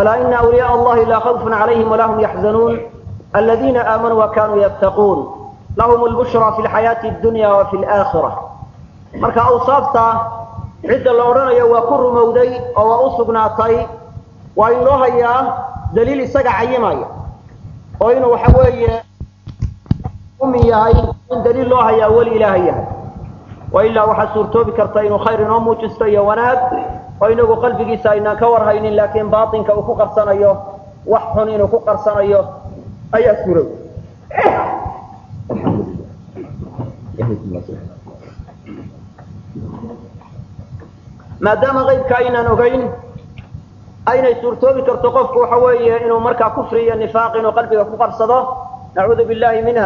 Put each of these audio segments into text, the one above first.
alaa ina awliyaء allahi laa khawfun calayhim walaa hum yaxzanuun aladiina aamanuu wa kanuu yattaquun lahum lbushraa fi lxayaati اdunya wa fi laakhira marka awsaafta cidda la odhanayo waa ku rumowday oo waa u sugnaatay waa in loo hayaa daliil isaga cayimaya oo inuu waxa weeye umin yahay in daliil loo hayaa weli ilaahay yahay wa ilaa waxaa suurtoobi karta inuu khayr inoo muujisto iyo wanaag oo inagu qalbigiisa aynaan ka warhaynin laakiin baatinka uu ku qarsanayo wax xun inuu ku qarsanayo ayaa suurow maadaama qaybka aynaan ogayn aynay suurtoobi karto qofku waxa weeye inuu markaa kufri iyo nifaaq inuu qalbiga ku qarsado nacuudu billahi minha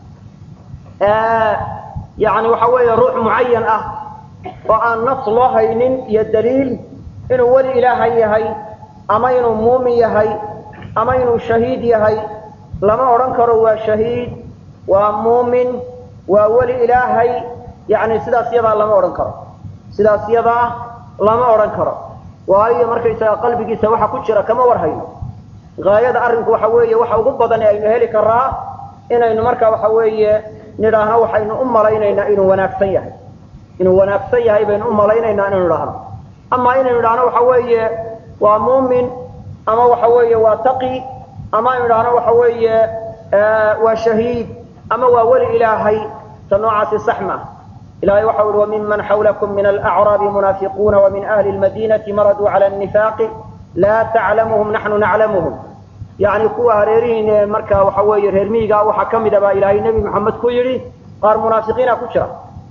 yani waxa weeye ruux mucayan ah oo aan nas loo haynin iyo daliil inuu weli ilaahay yahay ama inuu muumin yahay ama inuu shahiid yahay lama odhan karo waa shahiid waa muumin waa weli ilaahay yani sidaas yadaa lama odhan karo sidaas yadaa lama odhan karo waayo markaysaga qalbigiisa waxa ku jira kama war hayno gaayada arrinku waxa weeye waxa ugu badan ee aynu heli karaa inaynu marka waxa weeye nidhaahno waxaynu u malaynaynaa inuu wanaagsan yahay inuu wanaagsan yahay baynu u malaynaynaa inaynu idhaahno ama inaynu idhaahno waxa weeye waa muumin ama waxa weeye waa taqi ama aynu idhaahno waxa weeye waa shahiid ama waa weli ilaahay ta noocaasi sax ma ilahay waxa uhi وmiman xawlakum min alأcraabi munaafiquuna وmin ahli اlmadinati maraduu calى النifaaqi laa taclamuhum naxnu naclamuhum yani kuwa hareerihiin ee marka waxa weeye reer miyiga waxaa ka mida baa ilaahay nebi moxamed ku yidhi qaar munaafiqiina ku jira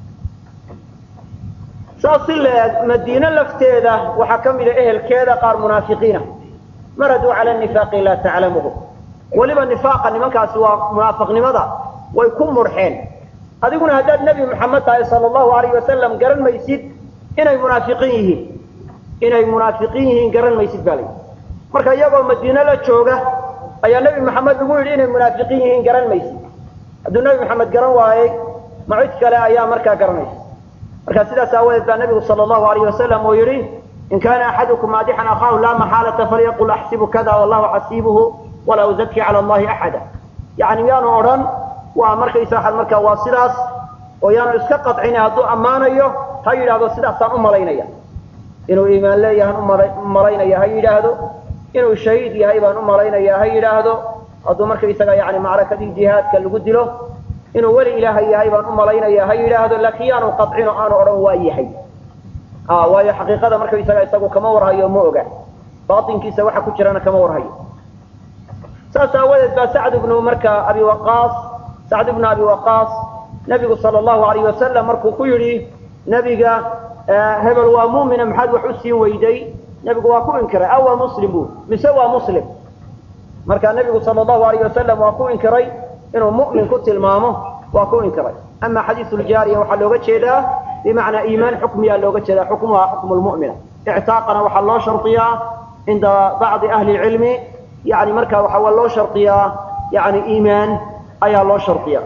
saas si leeg madiine lafteeda waxaa ka mida ehelkeeda qaar munaafiqiina maraduu calى النifaaqi laa taclamuhum weliba nifaaqa nimankaasi waa munaafiqnimada way ku murxeen adiguna haddaad nebi moxamed tahay sala allahu alayh wasalam garan maysid inay munaafiqiin yihiin inay munaafiqiin yihiin garan maysid baa layidhi marka iyagoo madiine la jooga ayaa nebi moxamed lagu yidhi inay munaafiqiin yihiin garan maysid hadduu nebi moxamed garan waayey ma cid kale ayaa markaa garanaysa marka sidaas aawadeed baa nebigu sala allahu alayh wasalam uu yidhi in kaana axadukum maadixan akhaahu laa maxaalata falyaqul axsibu kada wallahu xasiibuhu walaa uzaki cala allahi axada yani miyaanu odhan waa markaysa waxaad markaa waa sidaas oo yaanu iska qadcina hadduu ammaanayo ha yidhaahdo sidaasaan u malaynaya inuu iimaan leeyahaan u malaynaya ha yidhaahdo inuu shahiid yahay baan u malaynaya ha yidhaahdo hadduu markaysaga yani macrakadii jihaadka lagu dilo inuu weli ilaahay yahay baan u malaynaya ha yidhaahdo laakiin yaanu qadcin oo aanu odhan waa yahay waayo xaqiiqada markaysaga isagu kama warhayo ma oga baatinkiisa waxa ku jirana kama warhayo saas aawadeed baa sacd ibnu marka abi waqaas sacd ibnu abi waqaas nebigu sala allahu alayh wasalam markuu ku yidhi nebiga hebel waa muumina maxaad wax u siin weyday nebigu waa ku inkiray a waa muslim bu mise waa muslim marka nebigu sala allahu alayh wasalam waa ku inkiray inuu mu'min ku tilmaamo waa ku inkiray ama xadiisu ljaariya waxaa looga jeedaa bimacnaa iimaan xukmiyaa looga jeedaa xukmuha xukmu lmu'mina ictaaqana waxaa loo shardiyaa cinda bacdi ahli lcilmi yani marka waxaa loo shardiyaa yani iimaan ayaa loo shardiya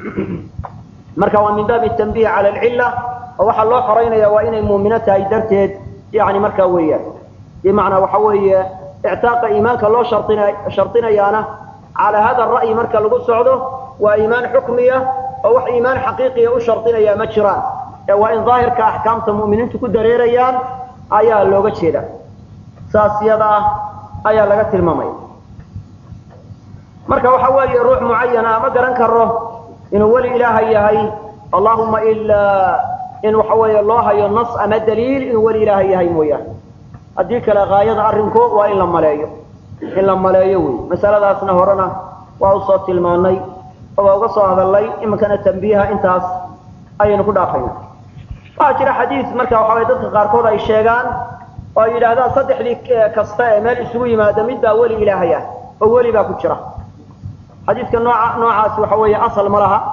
marka waa min baabi tanbiih cala alcilla oo waxaa loo xoraynaya waa inay muumino tahay darteed yani markaa weeyaan bimacnaa waxa weeye ictaaqa iimaanka loo shardina shardinayaana calaa hada ra'yi marka lagu socdo waa iimaan xukmiya oo wax iimaan xaqiiqiya u shardinaya ma jiraan ee waa in daahirka axkaamta mu'miniintu ku dareerayaan ayaa looga jeeda saas yada ah ayaa laga tilmaamaya marka waxa weeye ruux mucayana ma garan karo inuu weli ilaahay yahay allahuma ilaa in waxa weeye loo hayo nas ama daliil inuu weli ilaahay yahay mooyaane haddii kale haayada arrinku waa in la maleeyo in la maleeyo wey masaladaasna horena waa usoo tilmaanay oo waa uga soo hadalnay iminkana tambiiha intaas ayaynu ku dhaafayna waxaa jira xadiis marka waxa weye dadka qaarkood ay sheegaan oo ay yidhaahdaan saddexdii kasta ee meel isugu yimaada mid baa weli ilaahay ah oo weli baa ku jira xadiiska nooca noocaasi waxa weeye asal ma laha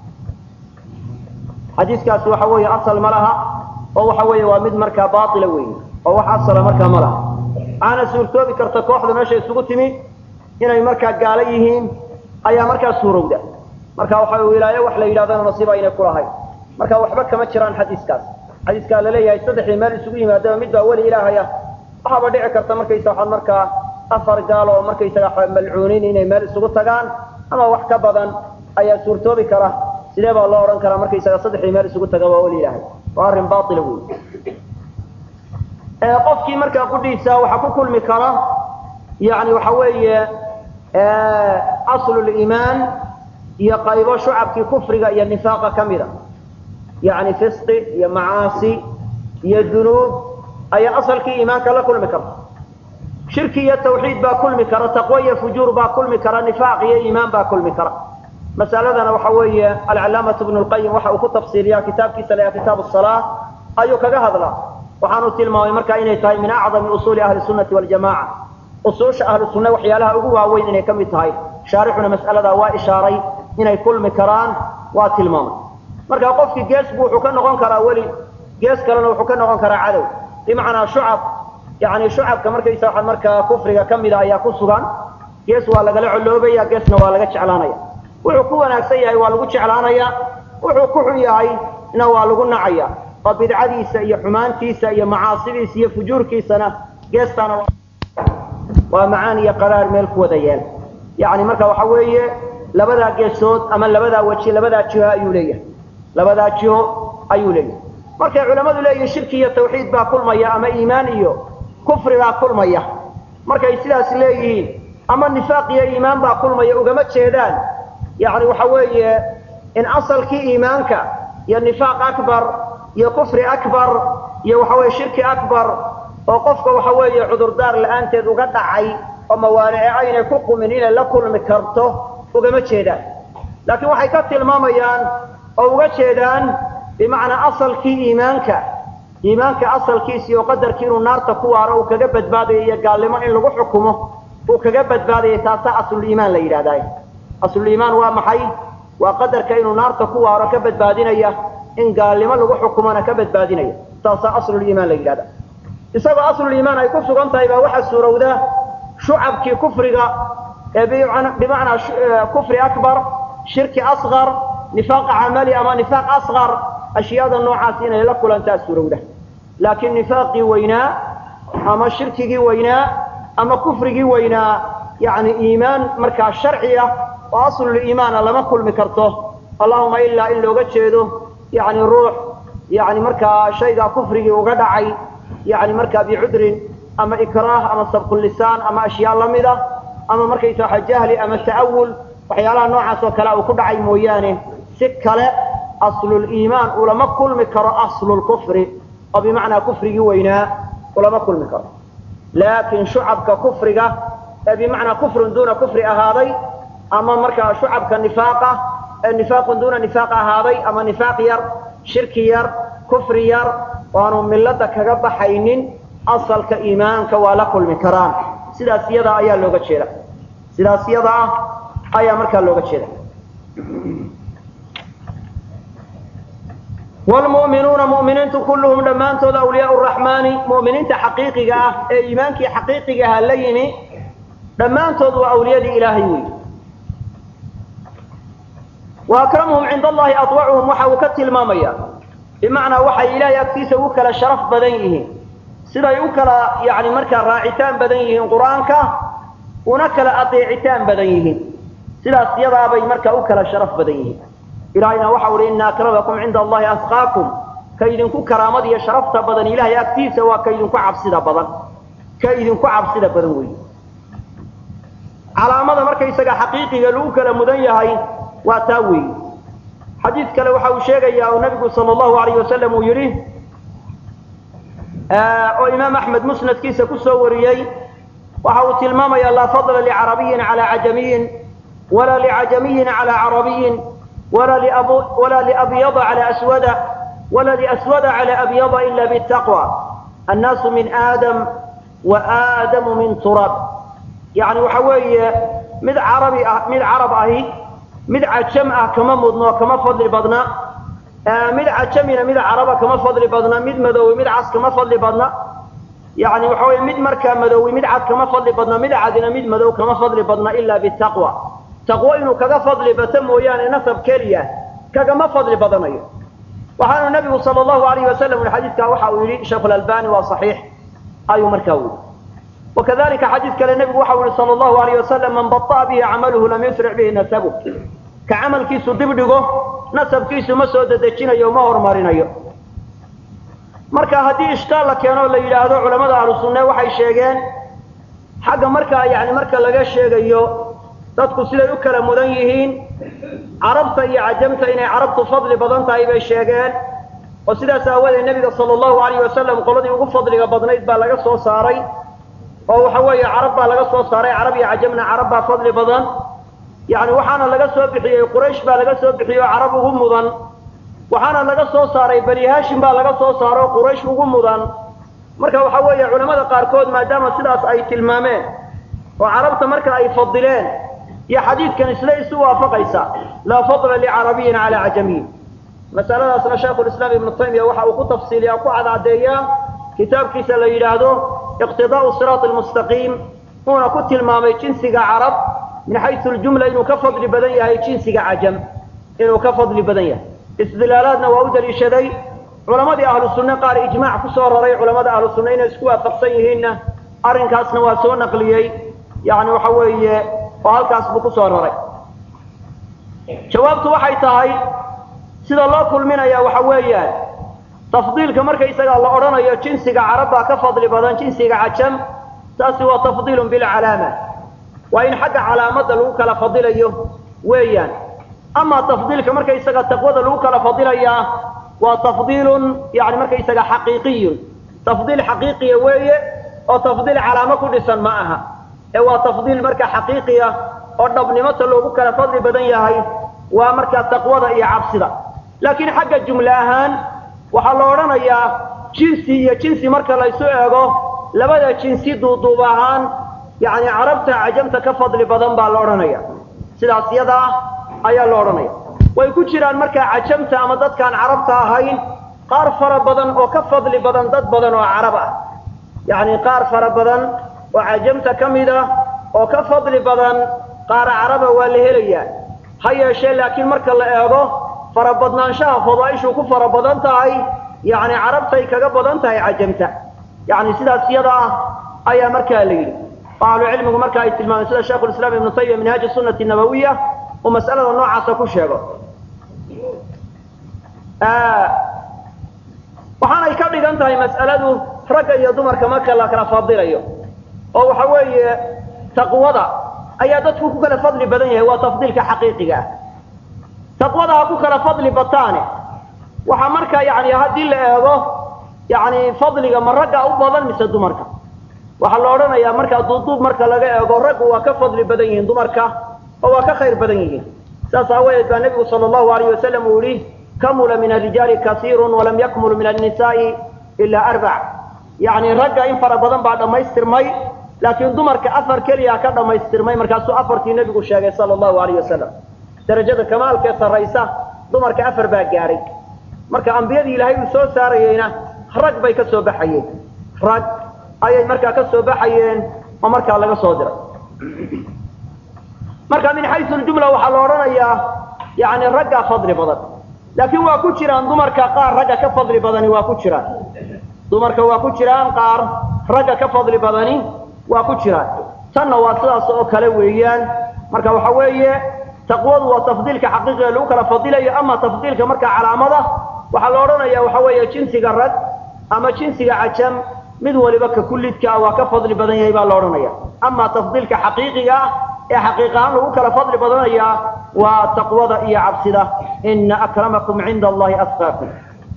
xadiiskaasi waxa weeye asal ma laha oo waxa weeye waa mid markaa baatila weyn oo wax asala markaa ma laha waxaana suurtoobi karta kooxda meesha isugu timi inay markaa gaalo yihiin ayaa markaa suurowda marka waxa wilaayo wax la yidhahdana nasiib aynay ku lahayn marka waxba kama jiraan xadiiskaas xadiiskaa laleeyahay saddexdii meel isugu yimaadaba mid baa weli ilaahay ah waxaaba dhici karta markaysa waxaad markaa afar gaal oo markaysaga malcuuniin inay meel isugu tagaan ama wax ka badan ayaa suurtoobi kara sidee baa loo odhan karaa markaysaga saddexdii meel isugu taga waa weli ilaahay waa arrin baila wey qofkii markaa qudhiisa waxaa ku kulmi kara yani waxa weeye asluliimaan iyo qaybo shucabkii kufriga iyo nifaaqa ka mida yani fisqi iyo macaasi iyo dunuub ayaa asalkii iimaanka la kulmi karta shirki iyo tawxiid baa kulmi kara taqwo iyo fujuur baa kulmi kara nifaaq iyo iimaan baa kulmi kara masaladana waxa weeye alcalaamatu bnu lqayim waxa uu ku tafsiiriyaa kitaabkiisa la kitaab salaa ayuu kaga hadlaa waxaanu tilmaamay markaa inay tahay min acdami usuuli ahli sunnati waljamaca usuusha ahlu sunna waxyaalaha ugu waaweyn inay ka mid tahay shaarixuna mas'aladaa waa ishaaray inay kulmi karaan waa tilmaamay marka qofkii gees bu wuxuu ka noqon karaa weli gees kalena wuxuu ka noqon karaa cadow bimacnaa shucab yani shucabka markaysa waxaa markaa kufriga ka mida ayaa ku sugan gees waa lagala coloobaya geesna waa laga jeclaanaya wuxuu ku wanaagsan yahay waa lagu jeclaanaya wuxuu ku xun yahayna waa lagu nacaya oo bidcadiisa iyo xumaantiisa iyo macaasidiisa iyo fujuurkiisana geestaana waa macaan iyo qaraar meel ku wada yeel yani marka waxa weeye labadaa geesood ama labadaa weji labadaa jiho ayuu leeyahay labadaa jiho ayuu leeyahay markay culammadu leeyihin shirki iyo tawxiid baa kulmaya ama iimaan iyo kufri baa kulmaya markay sidaas leeyihiin ama nifaaq iyo iimaan baa kulmaya ugama jeedaan yani waxa weeye in asalkii iimaanka iyo nifaaq akbar iyo kufri akbar iyo waxa weye shirki akbar oo qofka waxa weeye cudurdaar la-aanteed uga dhacay oo mawaanice aynay ku qumin inay la kulmi karto ugama jeedaan laakiin waxay ka tilmaamayaan oo uga jeedaan bimacnaa asalkii iimaanka iimaanka asalkiisi oo qadarkii inuu naarta ku waaro uu kaga badbaadayo iyo gaalnimo in lagu xukumo uu kaga badbaadaya taasaa asluliimaan la yidhahdaa asluliimaan waa maxay waa qadarka inuu naarta ku waaro ka badbaadinaya in gaalnimo lagu xukumona ka badbaadinaya taasaa asluliimaan la yidhahda isagoo asluliimaan ay ku sugan tahay baa waxaa suurowda shucabkii kufriga ee bimacnaa kufri akbar shirki asqar nifaaq camali ama nifaaq asqar ashyaada noocaas inay la kulantaa suurowda laakiin nifaaqii weynaa ama shirkigii weynaa ama kufrigii weynaa yani iimaan markaa sharci ah oo asluliimaana lama kulmi karto allahuma ilaa in looga jeedo yani ruux yani markaa shaygaa kufrigii uga dhacay yani markaa bicudrin ama ikraah ama sabqulisaan ama ashyaa lamid ah ama markaysa waxa jahli ama ta'awul waxyaalaha noocaas oo kale uu ku dhacay mooyaane si kale asluliimaan ulama kulmi karo aslulkufri oo bimacnaa kufrigii weynaa ulama kulmi karo laakiin shucabka kufriga ee bimacnaa kufrun duuna kufri ahaaday ama markaa shucabka nifaaqa ee nifaaqun duuna nifaaq ahaaday ama nifaaq yar shirki yar kufri yar waanu millada kaga baxaynin asalka iimaanka waa la kulmi karaan sidaas iyadaa ayaa looga jeeda sidaas iyada ah ayaa markaa looga jeeda wlmu'minuuna mu'miniintu kulluhum dhammaantood awliyaau raxmaani mu'miniinta xaqiiqiga ah ee iimaankii xaqiiqiga aha la yimi dhammaantood waa awliyadii ilaahay weyi wa akramuhum cinda allahi aطwacuhum waxa uu ka tilmaamaya bimacnaa waxay ilaahay agtiisa ugu kala sharaf badan yihiin siday u kala yani markaa raacitaan badan yihiin qur-aanka una kala adeecitaan badan yihiin sidaas yadaabay markaa u kala sharaf badan yihiin ilahayna waxa uhi ina akramakum cinda allahi asqaakum ka idinku karaamada iyo sharafta badan ilahay agtiisa waa ka idinku cabsida badan ka idinku cabsida badan weyi calaamada markaysaga xaqiiqiga lagu kala mudan yahay waa taa weyi xadiid kale waxa uu sheegayaa oo nabigu sal allahu alayh wasalam uu yidhi oo imaam axmed musnadkiisa kusoo wariyey waxa uu tilmaamaya laa fadla licarabiyin calaa cajamiyin walaa licajamiyin calaa carabiyin walaa liabyada calaa aswada walaa liaswada calaa abyada ila bitaqwa annaasu min aadam wa aadamu min turab yani waxa weeye mid carabi ah mid carab ahi mid cajam ah kama mudno kama fadli badna mid cajamina mid caraba kama fadli badna mid madoowi mid cas kama fadli badna yani waxa weye mid markaa madoowi mid cad kama fadli badna mid cadina mid madow kama fadli badna ila bitaqwa taqwo inuu kaga fadli bato mooyaane nasab keliya kagama fadli badanayo waxaanu nabigu sal allahu alayh wasalam i xadiidkaa waxa uu yidhi sheikh lalbani waa saxiix ayuu markaa wili wakadalika xadiis kale nebigu waxau yihi sala allahu alayh wasalam man baطa'a bihi camaluhu lam yusric bihi nasabu ka camalkiisu dib dhigo nasabkiisu ma soo dedejinayo ma horumarinayo marka haddii ishkaal la keeno la yidhaahdo culamada ahlu sunne waxay sheegeen xagga markaa yani marka laga sheegayo dadku siday u kala mudan yihiin carabta iyo cajamta inay carabtu fadli badan tahay bay sheegeen oo sidaas aawadeed nebiga sala allahu alayh wasalam qoladii ugu fadliga badnayd baa laga soo saaray oo waxa weeye carab baa laga soo saaray carab iyo cajamna carab baa fadli badan yani waxaana laga soo bixiyey quraysh baa laga soo bixiyey oo carab ugu mudan waxaana laga soo saaray bani hashim baa laga soo saaro quraysh ugu mudan marka waxa weeye culamada qaarkood maadaama sidaas ay tilmaameen oo carabta marka ay fadileen iyo xadiidkan isla isu waafaqaysa laa fadla licarabiyin calaa cajamiyin masaladaasna shaykhulislaam ibnu taymiya waxa uu ku tafsiiliyaa ku cadcadeeyaa kitaabkiisa la yidhaahdo iqtidaa'u siraati almustaqiim uuna ku tilmaamay jinsiga carab min xaysu ljumla inuu ka fadli badan yahay jinsiga cajam inuu ka fadli badan yahay istidlaalaadna waa u daliishaday culamadii ahlu sunne qaar ijmaac ku soo raray culamada ahlu sunne inay isku waafaqsan yihiinna arrinkaasna waa soo naqliyey yani waxa weeye oo halkaas buu ku soo raray jawaabtu waxay tahay sida loo kulminaya waxa weeyaan tafdiilka markaysagaa la odhanayo jinsiga carab baa ka fadli badan jinsiga cajam taasi waa tafdiilun bilcalaama waa in xagga calaamadda lagu kala fadilayo weeyaan amaa tafdiilka markaysaga taqwada lagu kala fadilayaa waa tafdiilun yani markaysaga xaqiiqiyun tafdiil xaqiiqiya weeye oo tafdiil calaamo ku dhisan ma aha ee waa tafdiil marka xaqiiqiya oo dhabnimota loogu kala fadli badan yahay waa markaa taqwada iyo cabsida laakiin xagga jumle ahaan waxaa la odhanayaa jinsi iyo jinsi marka laysu eego labada jinsi duuduub ahaan yani carabta cajamta ka fadli badan baa la odhanaya sidaas yada ah ayaa la odhanaya way ku jiraan markaa cajamta ama dadkaan carabta ahayn qaar fara badan oo ka fadli badan dad badan oo carab ah yacni qaar fara badan oo cajamta ka mid ah oo ka fadli badan qaar caraba waa la helayaa ha yeeshee laakiin marka la eego farabadnaanshaha fadaaishu ku fara badan tahay yacni carabtay kaga badan tahay cajamta yacni sidaas yada ah ayaa markaa la yidhi oo ahlucilmigu marka ay tilmaameen sida shaikhulislaam ibnu taymiya minhaaji sunnati nabawiya uu mas'alada noocaasa ku sheego waxaanay ka dhigan tahay mas'aladu ragga iyo dumarka marka la kala fadilayo oo waxa weeye taqwada ayaa dadku ku kala fadli badan yahay waa tafdiilka xaqiiqiga ah taqwada ha ku kala fadli bataane waxaa marka yani haddii la eego yani fadliga ma ragga u badan mise dumarka waxaa la odhanayaa markaa duuduub marka laga eego raggu waa ka fadli badan yihiin dumarka oo waa ka khayr badan yihiin saas aawadeed baa nebigu sala allahu alayh wasalam uu yihi kamula min arijaali kasiirun walam yakmul min annisaai ilaa arbac yacni ragga in fara badan baa dhammaystirmay laakiin dumarka afar keliya ka dhammaystirmay markaasuu afartii nebigu sheegay sala allahu alayh wasalam darajada kamaalkee sarraysa dumarka afar baa gaadhay marka ambiyadii ilaahay uu soo saarayeyna rag bay ka soo baxayeen rag ayay markaa ka soo baxayeen oo markaa laga soo diray marka min xaysu ljumla waxaa la odhanayaa yani raggaa fadli badan laakiin waa ku jiraan dumarka qaar ragga ka fadli badani waa ku jiraan dumarka waa ku jiraan qaar ragga ka fadli badani waa ku jiraan tanna waa sidaas oo kale weeyaan marka waxa weeye taqwadu waa tafdiilka xaqiiqiga lagu kala fadilayo ama tafdiilka marka calaamada waxaa la odhanaya waxa weeye jinsiga rag ama jinsiga cajam mid waliba ka kullidkaa waa ka fadli badan yahay baa la odhanaya ama tafdiilka xaqiiqiga ah ee xaqiiq ahaan lagu kala fadli badanayaa waa taqwada iyo cabsida ina akramakum cinda allahi asqaakum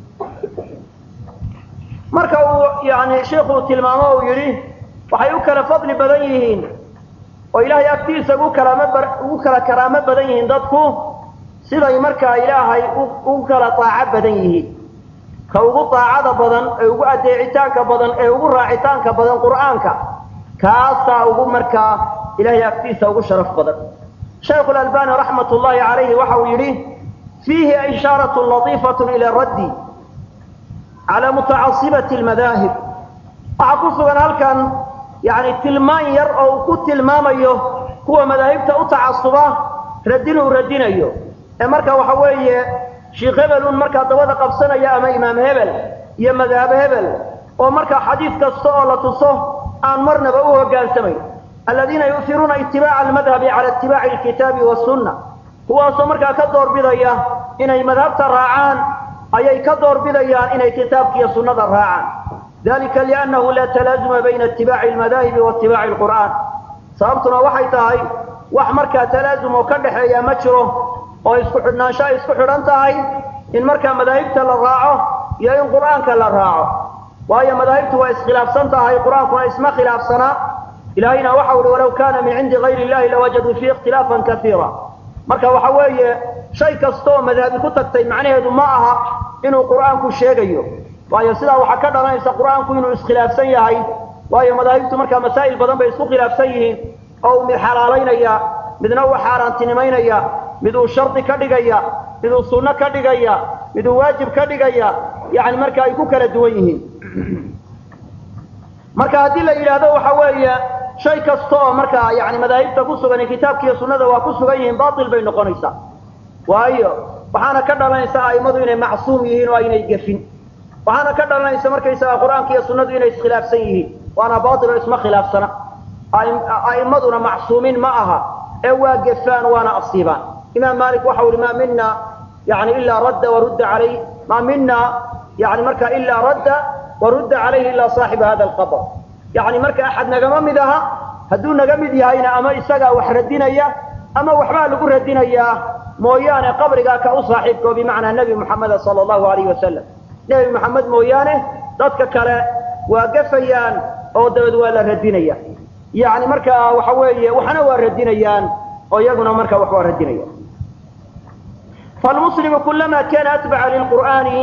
marka uu yani sheikuu tilmaamo uu yidhi waxay u kala fadli badan yihiin oo ilaahay agtiisa ugu kalaam ugu kala karaamo badan yihiin dadku siday markaa ilaahay ugu kala daaco badan yihiin ka ugu daacada badan ee ugu adeecitaanka badan ee ugu raacitaanka badan qur'aanka kaasaa ugu markaa ilahay agtiisa ugu sharaf badan shaykhu lalbani raxmat ullahi calayhi waxa uu yidhi fiihi ishaarat latiifat ila raddi cala mutacasibati lmadaahib waxaa ku sugan halkan yani tilmaan yar oo uu ku tilmaamayo kuwa madaahibta u tacasuba radin uu radinayo ee marka waxa weeye sheikh hebelun markaa dabada qabsanaya ama imaam hebel iyo madhab hebel oo markaa xadiis kasta oo la tuso aan marnaba u hogaansamayn aladiina yu'iruuna itibaaca almadhabi cala itibaaci alkitaabi wasunna kuwaasoo markaa ka doorbidaya inay madhabta raacaan ayay ka doorbidayaan inay kitaabka iyo sunnada raacaan dalika liannahu laa talaazuma bayna itibaaci almadaahibi wa itibaaci alqur'aan sababtuna waxay tahay wax markaa talaazum oo ka dhaxeeya ma jiro oo isku xidhnaansho ay isku xidhan tahay in markaa madaahibta la raaco iyo in qur'aanka la raaco waayo madaahibtu waa iskhilaafsan tahay qur-aankuna isma khilaafsanaa ilaahayna waxau uhi walaw kaana min cindi gayri illahi lawajaduu fiihi ikhtilaafan kaiira marka waxa weeye shay kastaoo madhabi ku tagtay macnaheedu ma aha inuu qur'aanku sheegayo waayo sidaa waxaa ka dhalanaysa qur'aanku inuu iskhilaafsan yahay waayo madaahibtu markaa masaa'il badan bay isku khilaafsan yihiin oo uu mid xalaalaynaya midna uu xaaraantinimaynaya mid uu shardi ka dhigaya mid uu sunno ka dhigaya mid uu waajib ka dhigaya yani marka ay ku kala duwan yihiin marka haddii la yidhaahdo waxa weeye shay kasta oo markaa yani madaahibta ku sugan kitaabka iyo sunnada waa ku sugan yihiin batil bay noqonaysaa waayo waxaana ka dhalanaysa a'immadu inay macsuum yihiin oo aynay gefin waxaana ka dhalanaysa markaysaga qur-aanka iyo sunnadu inay iskhilaafsan yihiin waana batil oo isma khilaafsana a'immaduna macsuumiin ma aha ee waa gefaan waana asiibaan imaam malik waxa uhi ma mina yani ilaa radda warudda alayh ma mina yani marka ilaa radda warudda calayhi ilaa saaxiba hada alqabr yani marka axad nagama mid aha hadduu naga mid yahayna ama isagaa wax radinaya ama waxbaa lagu radinayaa mooyaane qabrigaa ka u saaxiibka oo bimacnaa nebi muxameda sala allahu alayhi wasalam nebi moxamed mooyaane dadka kale waa gafayaan oo dabeed waa la radinaya yani marka waxa weeye waxna waa radinayaan oo iyaguna marka wax waa radinaya falmuslimu kulama kana atbaca lilqur'aani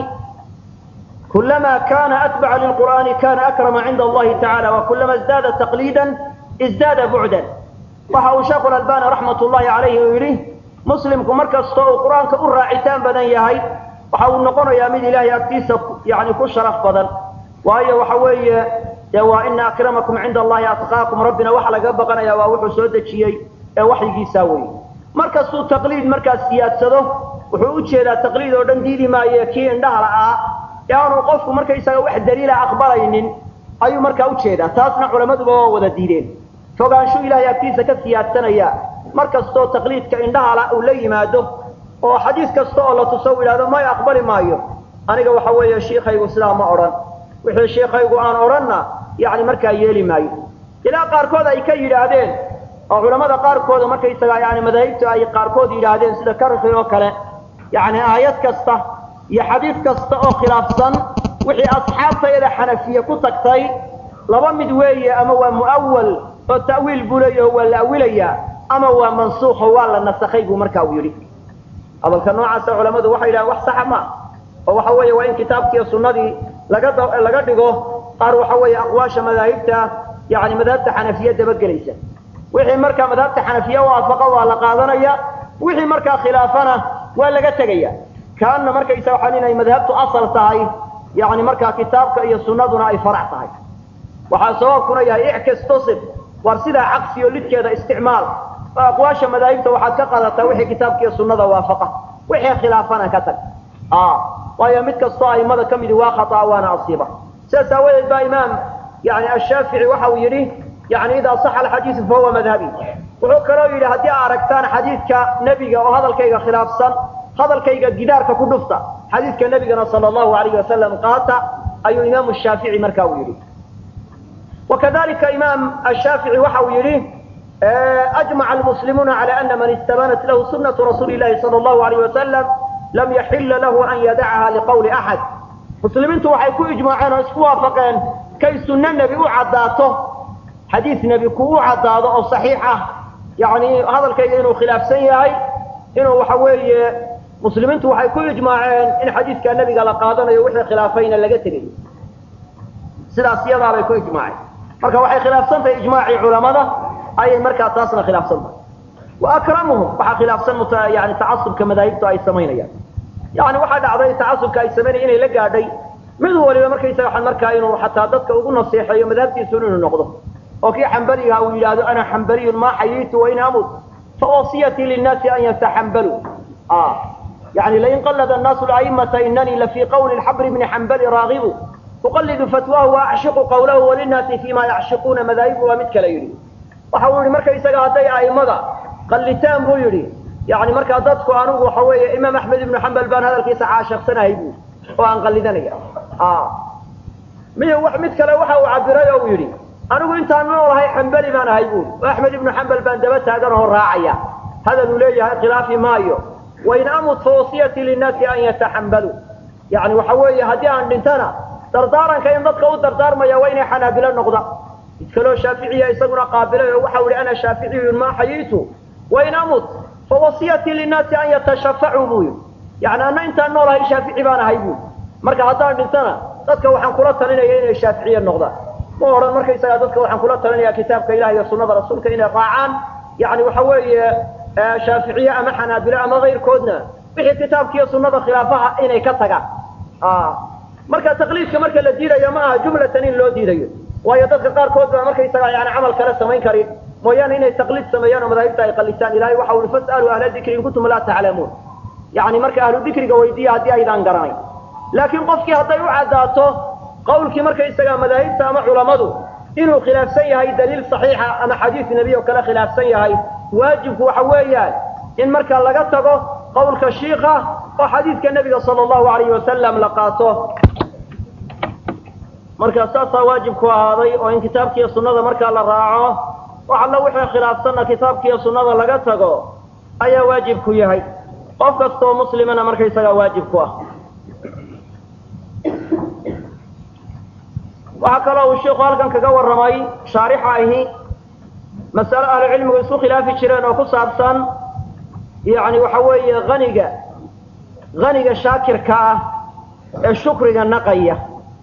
كلما كان أتبع للقرآن كان أكرم عند الله تعالى وكلما ازداد تقليدا ازداد بعدا وحاو شيخ الألبان رحمة الله عليه ويريه مسلم كمركز صوء القرآن كأرى عتان بدن يهي وحاو النقون يا ميد إلهي أكتيس يعني كل شرف بدن وهي وحوي يا إن أكرمكم عند الله أتقاكم ربنا وحلا قبقنا يا وحو سودة شيء يا وحي يساوي مركز صوء تقليد مركز سياسة وحو أجهد تقليد ودن ديدي ما يكي عندها رأى yaanu qofku markaysaga wax daliila aqbalaynin ayuu markaa u jeedaa taasna culammaduba waa wada diideen fogaanshu ilaahay agtiisa ka siyaadsanaya mar kastoo taqliidka indhahala uu la yimaado oo xadiis kasta oo la tuso u yidhahdo may aqbali maayo aniga waxa weeye shiikaygu sidaa ma odhan wixii shiikaygu aan odhanna yani markaa yeeli maayo ilaa qaarkood ay ka yidhaahdeen oo culammada qaarkooda markaysaga yani madaahibta ay qaarkood yidhaahdeen sida karki oo kale yani aayad kasta iyo xadiis kasta oo khilaafsan wixii asxaabtayada xanafiye ku tagtay laba mid weeye ama waa mu'awal oo ta'wiil buu leeyaho waa la awilayaa ama waa mansuuqo waa la nasakhay buu markaa uu yidhi hadalka noocaasa culammadu waxay yidhahaan wax saxa ma oo waxa weeye waa in kitaabkiiyo sunnadii laga laga dhigo qaar waxa weeye aqwaasha madaahibta yani madhabta xanafiye dabagelaysa wixii markaa madhabta xanafiye waafaqa waa la qaadanaya wixii markaa khilaafana waa laga tegaya kaana markaysa waxaan inay madhabtu asal tahay yani markaa kitaabka iyo sunnaduna ay farac tahay waxaa sababkuna yahay ickastasib war sidaa caqsiyo lidkeeda isticmaal oo aqwaasha madaahibta waxaad ka qaadataa wixii kitaabka iyo sunnada waafaqa wixii khilaafana ka tag waayo mid kastoo aimada ka midi waa khataa waana asiiba sidaas aawadeed baa imaam yani ashaafici waxa uu yidhi yani idaa saxa alxadiidu fahuwa madhabi wuxuu kaloo yidhi haddii aa aragtaan xadiidka nebiga oo hadalkayga khilaafsan hadalkayga gidaarka ku dhufta xadiidka nabigana sal allahu alayh wasalam qaata ayuu imaamu shaafici marka uu yidhi wakadalika imaam ashaafici waxa uu yidhi ajmaca almuslimuuna cala ana man istabanat lahu sunatu rasuuli llahi sala allahu alayh wasalam lam yaxila lahu an yadacaha liqowli axad muslimiintu waxay ku ijmaaceen oo isku waafaqeen kay sunno nebi u caddaato xadiis nebi ku u caddaado oo saxiix ah yani hadalkayga inuu khilaafsan yahay inuu waxa weeye muslimiintu waxay ku ijmaaceen in xadiidka nebiga la qaadanayo wixii khilaafayna laga tegayo sidaas iyadaabay ku ijmaaceen marka waxay khilaafsan tahay ijmaacii culamada ayay markaa taasna khilaafsan tahay wa akramuhum waxaa khilaafsan yani tacasubka madaahibtu ay samaynayaan yani waxaa dhacday tacasubka ay samaynayan inay la gaadhay mid waliba markaysaga waxaan markaa inuu xataa dadka ugu naseexeeyo madhabtiisu inuu noqdo oo kii xambaliga uu yidhaahdo ana xambaliyun maa xayiitu wain amut فوصيتي للناس أن يتحنبلوا آه يعني لئن قلد الناس الأئمة إنني لفي قول الحبر بن حنبل راغب uqallidu fatwaahu wa acshiqu qawlahu walinnaasi fiima yacshiquuna madaahibu waa mid kale yidhi waxa uu yidhi markaysaga hadday a'immada qallitaan buu yidhi yani markaa dadku anigu waxa weeye imaam axmed ibnu xambal baan hadalkiisa caashiqsanahay bu oo aan qallidanaya miy mid kale waxa uu cabiray oo uu yidhi anigu intaan noolahay xambali baan ahay buuri oo axmed ibnu xambal baan daba taagan oo raacaya hadal uu leeyahay khilaafi maayo wain amut fa wasiyati linnaasi an yataxambaluu yani waxa weeye haddii aan dhintana dardaaranka in dadka u dardaarmaya waa inay xanaabilo noqdaan mid kaloo shaaficiya isaguna qaabilay oo waxau ihi ana shaaficiyun maa xayiitu wain amut fa wasiyati linnaasi an yatashafacuu buu yidhi yani anna intaan noolahay shaafici baan ahay buuri marka haddaan dhintana dadka waxaan kula talinaya inay shaaficiye noqdaan ma odhan markaysagaa dadka waxaan kula talinaya kitaabka ilaah iyo sunada rasuulka inay raacaan yani waxa weeye shaaficiye ama xanaabilo ama kayrkoodna wixii kitaabka iyo sunada khilaafaha inay ka tagaan marka taqliidka marka la diidayo ma aha jumlatan in loo diidayo waayo dadka qaarkood baa markaysagaa yani camal kale samayn karin mooyaane inay taqliid sameeyaan oo madaahibta ay qalitaan ilahay waxa ui fas'aluu ahla dikri in kuntum laa taclamuun yani marka ahlu dikriga weydiiya haddii aydaan garanayn laakiin qofkii hadday u caddaato qawlkii markaysagaa madaahibta ama culammadu inuu khilaafsan yahay daliil saxiixa ama xadiis nebi oo kale khilaafsan yahay waajibku waxa weeyaan in marka laga tago qawlka shiika oo xadiidka nebiga sala allahu alayhi wasalam la qaato marka saasaa waajibku ahaaday oo in kitaabkiiyo sunnada markaa la raaco wax alla wixii khilaafsanna kitaabkiiyo sunnada laga tago ayaa waajibku yahay qof kastaoo muslimana markaysagaa waajib ku ah waxaa kaloo uu sheikhu halkan kaga warramay shaarixa ahi masale ahlucilmigu isku khilaafi jireen oo ku saabsan yani waxa weeye haniga haniga shaakirka ah ee shukriga naqaya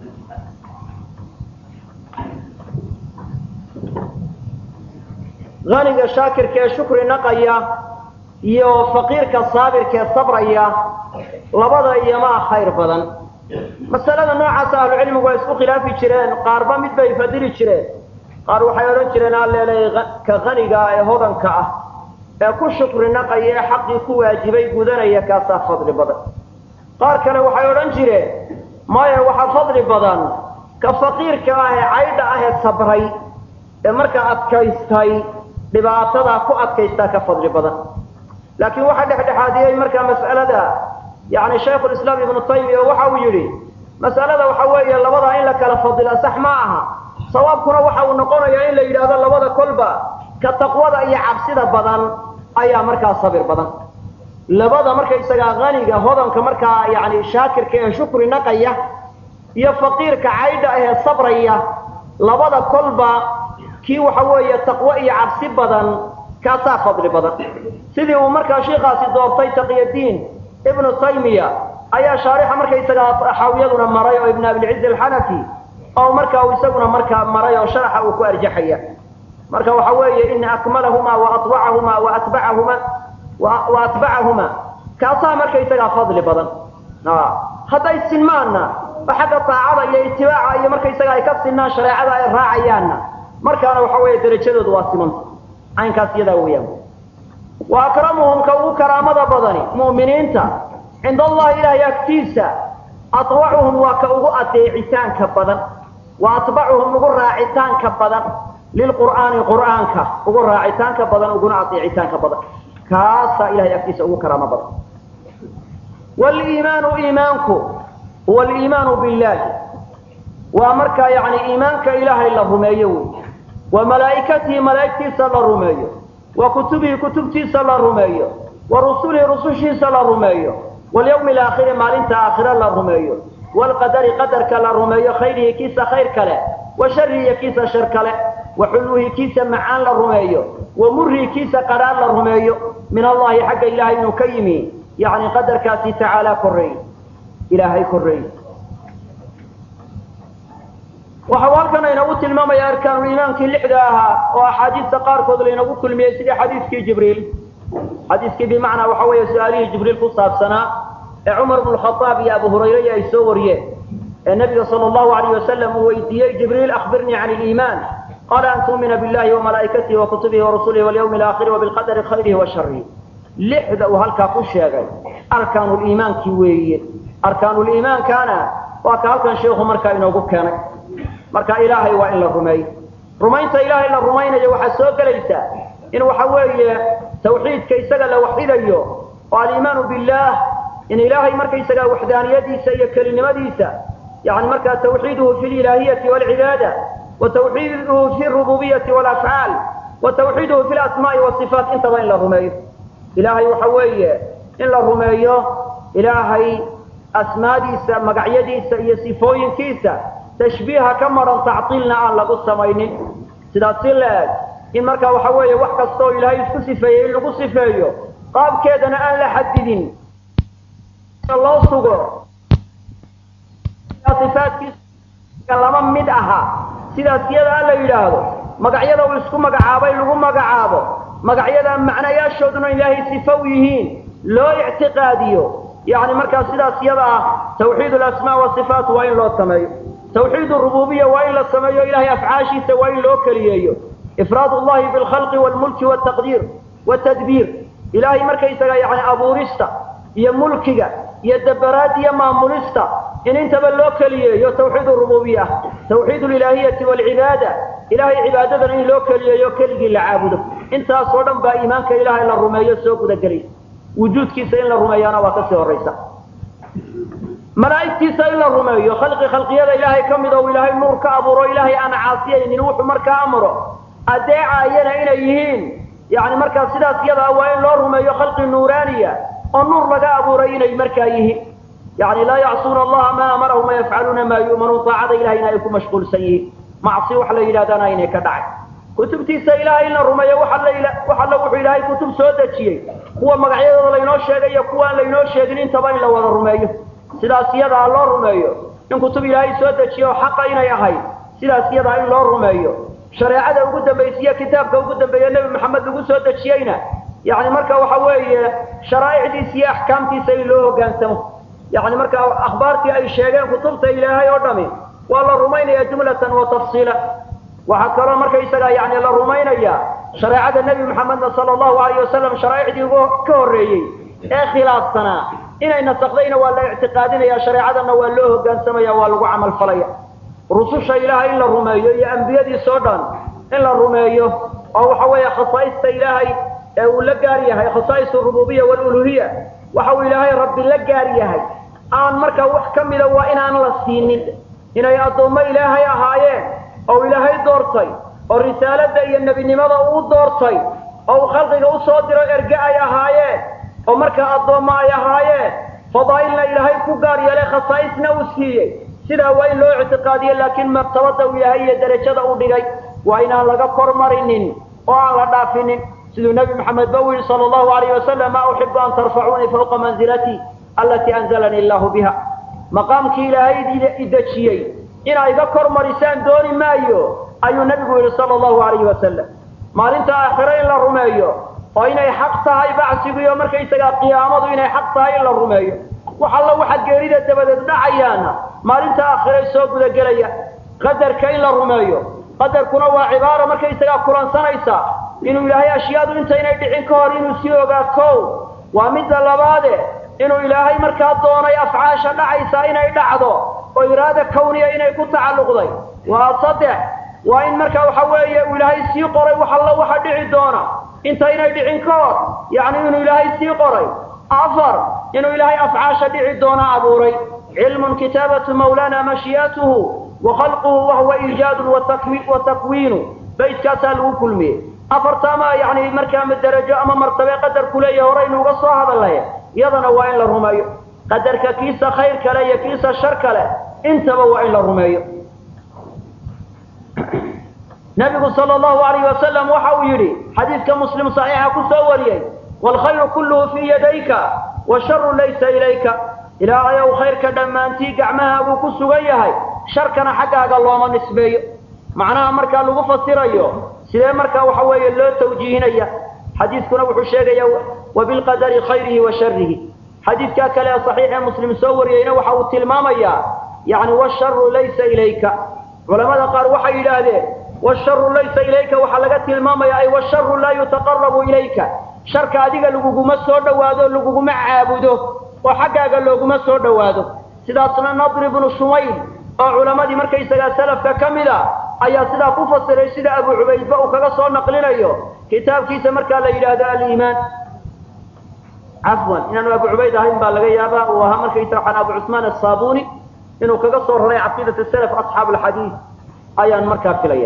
haniga shaakirka ee shukri naqaya iyo faqiirka saabirka ee sabraya labada iyomaa khayr badan masalada noocaasa ahlucilmigu waa isku khilaafi jireen qaarba mid bay fadili jireen qaar waxay odhan jireen alleeley ka haniga ee hodanka ah ee ku shukri naqaya ee xaqii ku waajibay gudanaya kaasaa fadli badan qaar kale waxay odhan jireen maya waxaa fadli badan ka faqiirka ah ee caydha ah ee sabray ee markaa adkaystay dhibaatadaa ku adkaystaa ka fadli badan laakiin waxaa dhexdhexaadiyey markaa mas'alada yani shaykhulislaam ibnu taymiya waxa uu yidhi mas'alada waxa weeye labadaa in la kala fadila sax ma aha sawaabkuna waxa uu noqonayaa in la yidhaahdo labada kolba ka taqwada iyo cabsida badan ayaa markaa sabir badan labada markaysagaa haniga hodanka markaa yani shaakirka ee shukri naqaya iyo faqiirka caydha ahee sabraya labada kolba kii waxa weeye taqwo iyo cabsi badan kaasaa fadli badan sidii uu markaa shiikaasi doortay taqyadiin ibnu taymiya ayaa shaarixa markaysagaa xaawiyaduna maray oo ibn abilciz alxanafi oo marka uu isaguna markaa maray oo sharaxa uu ku arjaxaya marka waxa weeye ina akmalahuma waawacahuma waatbacahuma wa atbacahuma kaasaa markaysagaa fadli badan hadday sinmaanna oo xagga taacada iyo itibaaca iyo markaysaga ay ka sinaan shareecada ay raacayaanna markaana waxa weeye derajadoodu waa simanta caynkaas iyadaa weeyaan wa akramuhum ka ugu karaamada badani mu'miniinta cinda allahi ilaahay agtiisa atwacuhum waa ka ugu adeecitaanka badan wa atbacuhum ugu raacitaanka badan lilqur'aani qur'aanka ugu raacitaanka badan uguna adeecitaanka badan kaasaa ilahay agtiisa ugu karaamo badan waliimaanu iimaanku huwa aliimaanu billahi waa markaa yani iimaanka ilaahay la rumeeyo wey wa malaa'ikatihi malaa'igtiisa la rumeeyo wa kutubihi kutubtiisa la rumeeyo wa rusulihi rusushiisa la rumeeyo walyawmi alaakhiri maalinta aakhire la rumeeyo waalqadari qadarka la rumeeyo khayrihi kiisa khayr kale wa sharihi kiisa shar kale wa xulwihi kiisa macaan la rumeeyo wa murihi kiisa qadhaan la rumeeyo min allahi xagga ilaahay inuu ka yimi yacni qadarkaasi tacaalaa korreey ilaahay korreey waxau halkan aynagu tilmaamaya arkaanuliimaankii lixda ahaa oo axaadiista qaarkood laynagu kulmiyey sidii xadiiskii jibriil xadiiskii bimacnaa waxa weeye su-aalihii jibriil ku saabsanaa ee cumar bnu khaaab iyo abu hurayra ay soo wariyeen ee nabiga sala allahu alayh wasalam uu weydiiyey jibriil akhbirnii can iliimaan qaala an tu'mina billahi wamalaa'ikatihi wa kutubihi warasulihi walyawmi alaakhiri wabilqadari khayrihi wa sharihi lixda uu halkaa ku sheegay arkaanuliimaankii weeye arkaanuliimaankana waa ka halkan sheikhu markaa inoogu keenay marka ilaahay waa in la rumeeyo rumaynta ilaahay la rumaynayo waxaa soo gelaysaa in waxa weeye tawxiidka isaga la waxidayo oo aliimaanu billaah in ilaahay markaysaga waxdaaniyadiisa iyo kelinimadiisa yani markaa tawxiiduhu fi lilaahiyati walcibaada wa tawxiiduhu fi rububiyati walafcaal wa tawxiiduhu fi lasmaai wasifaat intaba in la rumeeyo ilaahay waxa weeye in la rumeeyo ilaahay asmaadiisa magacyadiisa iyo sifooyinkiisa tashbiiha ka maran tactiilna aan lagu samaynin sidaas si la-eg in markaa waxa weeye wax kasta oo ilaahay isku sifeeyey in lagu sifeeyo qaabkeedana aan la xadidin loo sugo ifaadkiisa lama mid aha sidaas iyada a la yidhaahdo magacyada uu isku magacaabay lagu magacaabo magacyada macnayaashooduna ilaahay sifa u yihiin loo ictiqaadiyo yani markaa sidaas iyada ah tawxiid alasmaa wasifaat waa in loo sameeyo tawxiid rububiya waa in la sameeyo ilahay afcaashiisa waa in loo keliyeeyo ifraad llahi bilkhalqi wlmulki wtaqdiir wtadbiir ilahay markaysaga yani abuurista iyo mulkiga iyo dabaraad iyo maamulista in intaba loo keliyeeyo tawxiid rububiya ah tawxiid lilaahiyati walcibaada ilahay cibaadadana in loo keliyeeyo keligii la caabudo intaas oo dhan baa iimaanka ilahay la rumeeyo soo gudagelaysa wujuudkiisa in la rumeeyaana waa kasii horaysa malaa'igtiisa in la rumeeyo khalqi khalqiyada ilaahay ka mid oo ilaahay nuur ka abuuro ilaahay aan caasiyaynin wuxuu markaa amro adeecayana inay yihiin yani markaa sidaas iyada waa in loo rumeeyo khalqi nuuraaniya oo nuur laga abuuray inay markaa yihiin yani laa yacsuuna allaha maa amarahum wayafcaluuna maa yu'manuun taacada ilahayna ay ku mashquulsan yihiin macsi wax la yidhahdana aynay ka dhacay kutubtiisa ilahay in la rumeeyo waxalla wuxuu ilaahay kutub soo dejiyey kuwa magacyadooda laynoo sheegay iyo kuwa aan laynoo sheegin intaba in la wada rumeeyo sidaas iyadaa loo rumeeyo in kutub ilaahay soo dejiye oo xaqa inay ahayd sidaas iyadaa in loo rumeeyo shareecada ugu dambaysiiyo kitaabka ugu dambeeye nebi maxamed lagu soo dejiyeyna yani marka waxa weeye sharaa'icdiisa iyo axkaamtiisa in loo hogaansamo yani marka akhbaartii ay sheegeen kutubta ilaahay oo dhami waa la rumaynaya jumlatan wa tafsiila waxaa kaloo markaysaga yani la rumaynaya shareecada nebi maxamedna sala allahu alayh wasalam sharaa'icdii ka horreeyey ee khilaafsanaa inay nasakdayna waa la ictiqaadinaya shareecadana waa loo hogaansamaya waa lagu camal falaya rususha ilaahay in la rumeeyo iyo ambiyadiisoo dhan in la rumeeyo oo waxa weeye khasaa'ista ilaahay ee uu la gaar yahay khasaa'is rububiya waluluhiya waxa uu ilaahay rabbi la gaar yahay aan markaa wax ka mida waa inaan la siinin inay addoommo ilaahay ahaayeen oo ilaahay doortay oo risaalada iyo nebinimada uu doortay oo uu khalqiga usoo diro erge ay ahaayeen oo markaa addoommo ay ahaayeen fadaa'ilna ilaahay ku gaar yeelay khasaa'isna uu siiyey sidaa waa in loo ictiqaadiyo laakiin martabada uu yahay iyo derajada u dhigay waa inaan laga kor marinin oo aan la dhaafinin siduu nebi maxamed ba u yihi sala allahu alayh wasalam maa uxibu an tarfacuunii fawqa manzilatii allatii anzalanii allahu biha maqaamkii ilaahay idejiyey inaa iga kor marisaan dooni maayo ayuu nebigu yihi sala allahu alayhi wasalam maalinta aakhiro in la rumeeyo oo inay xaq tahay bacsigu iyo markaysagaa qiyaamadu inay xaq tahay in la rumeeyo wax alla waxa geerida dabadeed dhacayaana maalinta aakhiray soo gudagelaya qadarka in la rumeeyo qadarkuna waa cibaaro markaysagaa kulansanaysa inuu ilaahay ashyaadu intaynay dhicin ka hor inuu sii ogaa kow waa midda labaade inuu ilaahay markaa doonay afcaasha dhacaysa inay dhacdo oo iraada kawniya inay ku tacalluqday waa saddex waa in markaa waxa weeye uu ilaahay sii qoray wax alla waxa dhici doona intaynay dhicin ka hor yacni inuu ilaahay sii qoray afar inuu ilaahay afcaasha dhici doona abuuray cilmun kitaabatu mawlana mashii'atuhu wa khalquhu wahuwa iijaadun wa takwiinu baytkaasaa lagu kulmiyey afartaama yani markaa darajo ama martabe qadarku leeyahay horaynu uga soo hadalnay iyadana waa in la rumeeyo qadarka kiisa khayr kale iyo kiisa shar kale intaba waa in la rumeeyo nabigu sala allahu alayh wasalam waxa uu yidhi xadiidka muslim saxiixa ku soo wariyey waalkhayru kulluhu fii yadayka washaru laysa ilayka ilaahayow khayrka dhammaantii gacmahaaguu ku sugan yahay sharkana xaggaaga looma nisbeeyo macnaha markaa lagu fasirayo sidee markaa waxa weeye loo tawjiihinaya xadiidkuna wuxuu sheegaya wabilqadari khayrihi wa sharihi xadiidkaa kale ee saxiixee muslim soo wariyeyna waxa uu tilmaamayaa yani washaru laysa ilayka culamada qaar waxay yidhaahdeen washaru laysa ilayka waxaa laga tilmaamaya ay washaru laa yutaqarabu ilayka sharka adiga laguguma soo dhowaado laguguma caabudo oo xaggaaga looguma soo dhowaado sidaasna nadr ibnu shumayl oo culammadii markaysagaa salafka ka mid a ayaa sidaa ku fasiray sida abu cubaydba uu kaga soo naqlinayo kitaabkiisa markaa la yidhaahdo aliimaan cafwan inaanu abu cubayd ahayn baa laga yaabaa uu ahaa markaysa waxaan abu cusmaan asaabuni inuu kaga soo raray caqiidat salaf asxaab alxadiid ayaan markaa filaya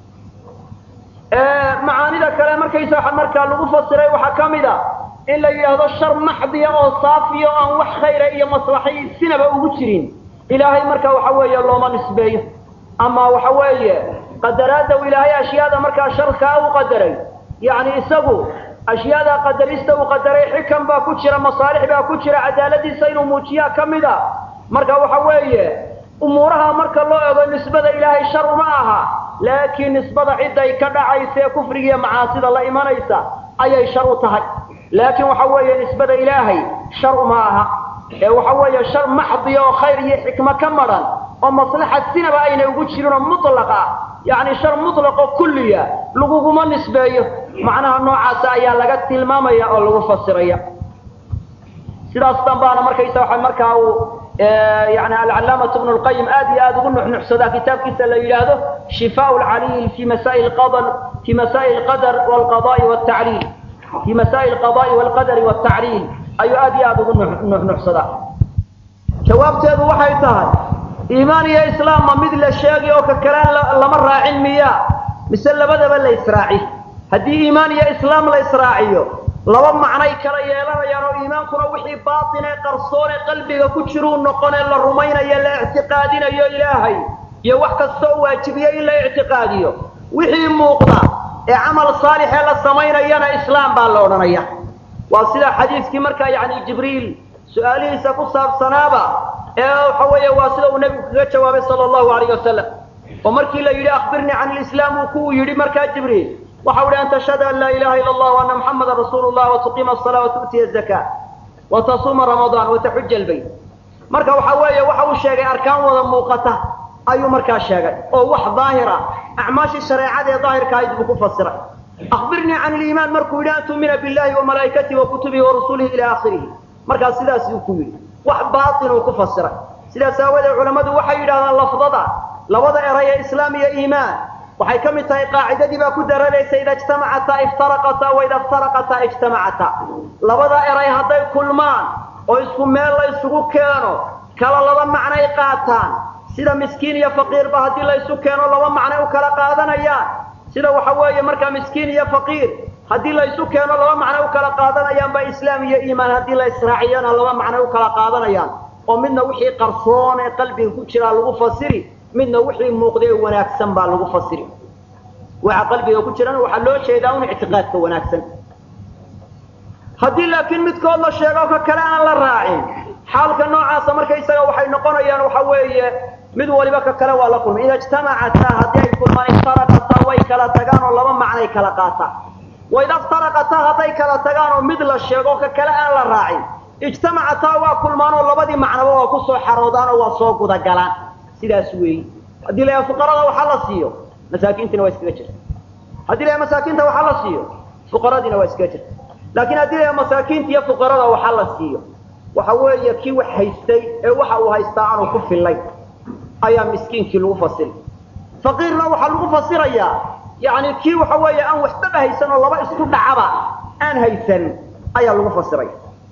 macaanida kale markaysa waxaa markaa lagu fasiray waxaa ka mid a in la yidhaahdo shar maxdiya oo saafiya oo aan wax khayra iyo maslaxay sinaba ugu jirin ilaahay marka waxa weeye looma nisbeeyo ama waxa weeye qadaraadda uu ilaahay ashyaada markaa sharkaa u qadaray yacni isagu ashyaada qadarista uu qadaray xikam baa ku jira masaalix baa ku jira cadaaladiisa inuu muujiyaa ka mid a marka waxa weeye umuuraha marka loo ego nisbada ilaahay shar uma aha laakiin nisbada cidday ka dhacaysa ee kufriga iyo macaasida la imanaysa ayay shar u tahay laakiin waxa weeye nisbada ilaahay shar uma aha ee waxa weeye shar maxdiya oo khayr iyo xikmo ka madhan oo maslaxa sinaba aynay ugu jirin oo mutlaq ah yacni shar mutlaqo kulliya laguguma nisbeeyo macnaha noocaasa ayaa laga tilmaamaya oo lagu fasiraya sidaas dambaana markaysa waxa markaa uu yani alcalaamatu bnu lqayim aad iyo aad ugu nuxnuxsadaa kitaabkiisa la yidhaahdo shifaa lcaliil fi masail qadar fi masail qadar walqada'i waltacliil fi masail alqada'i walqadari waltacliil ayuu aad iyo aad ugu nuxnuxsadaa jawaabteedu waxay tahay iimaan iyo islaam ma mid la sheegi oo ka kalaan lama raacin miya mise labadaba la israaci haddii iimaan iyo islaam la israaciyo laba macnay kala yeelanayaan oo iimaankuna wixii baatin ee qarsoon ee qalbiga ku jiruu noqonee la rumaynayo la ictiqaadinayo ilaahay iyo wax kastoo waajibiyo in la ictiqaadiyo wixii muuqda ee camal saalixee la samaynayana islaam baa la odhanaya waa sida xadiiskii markaa yacni jibriil su-aalihiisa ku saabsanaaba ee waxa weeye waa sida uu nebigu kaga jawaabay sala allahu alayh wasalam oo markii la yidhi akhbirnii can ilislaam uu ku yidhi markaa jibriil waxa uhi an tashhadu an laa ilaha ila allah ana muxamadan rasuulu llah watuqiima asala watu'tiya azaka watasuuma ramadaan wataxuja albayt marka waxa weeye waxa uu sheegay arkaan wada muuqata ayuu markaa sheegay oo wax daahira acmaashii shareecada ee daahirka ahayd buu ku fasiray akhbirnii can iliimaan markuu yidhi an tu'mina billahi wamalaa'ikatihi wakutubihi warusulihi ila aakhirihi markaa sidaas uu ku yidhi wax baatin uu ku fasiray sidaas aawadeed culammadu waxay yidhahdaan lafdada labada eray ee islaam iyo iimaan waxay ka mid tahay qaacidadii baa ku daranaysa ida ijtamacataa iftaraqataa waida iftaraqataa ijtamacataa labada eray hadday kulmaan oo isku meel la isugu keeno kala laba macnay qaataan sida miskiin iyo faqiirba haddii la isu keeno laba macnay u kala qaadanayaan sida waxa weeye markaa miskiin iyo faqiir haddii la isu keeno laba macnay u kala qaadanayaan ba islaam iyo iimaan haddii la israaciyana laba macnay u kala qaadanayaan oo midna wixii qarsoon ee qalbiga ku jiraa lagu fasiri midna wixii muuqda ee wanaagsan baa lagu fasiri waxa qalbiga ku jirana waxaa loo jeedaa un ictiqaadka wanaagsan haddii laakiin midkood la sheego ka kale aan la raacin xaalka noocaasa markaysaga waxay noqonayaan waxa weeye mid waliba ka kale waa la kulmay ida ijtamacataa haddii ay kulmaan iftaraqataa way kala tagaan oo laba macnay kala qaataan waida iftaraqataa hadday kala tagaan oo mid la sheego ka kale aan la raacin ijtamacataa waa kulmaan oo labadii macnaba waa ku soo xaroodaan oo waa soo gudagalaan sidaas weeyi haddii la yaha fuqarada waxaa la siiyo masaakiintiina waa iskaga jirta haddii la yaha masaakiinta waxaa la siiyo fuqaradiina waa iskaga jirta laakiin haddii la yaha masaakiinta iyo fuqarada waxaa la siiyo waxa weeye kii wax haystay ee waxa uu haystaa aanu ku fillay ayaa miskiinkii lagu fasiri faqiirna waxaa lagu fasirayaa yacni kii waxa weeye aan waxbaba haysan oo laba isku dhacaba aan haysan ayaa lagu fasiraya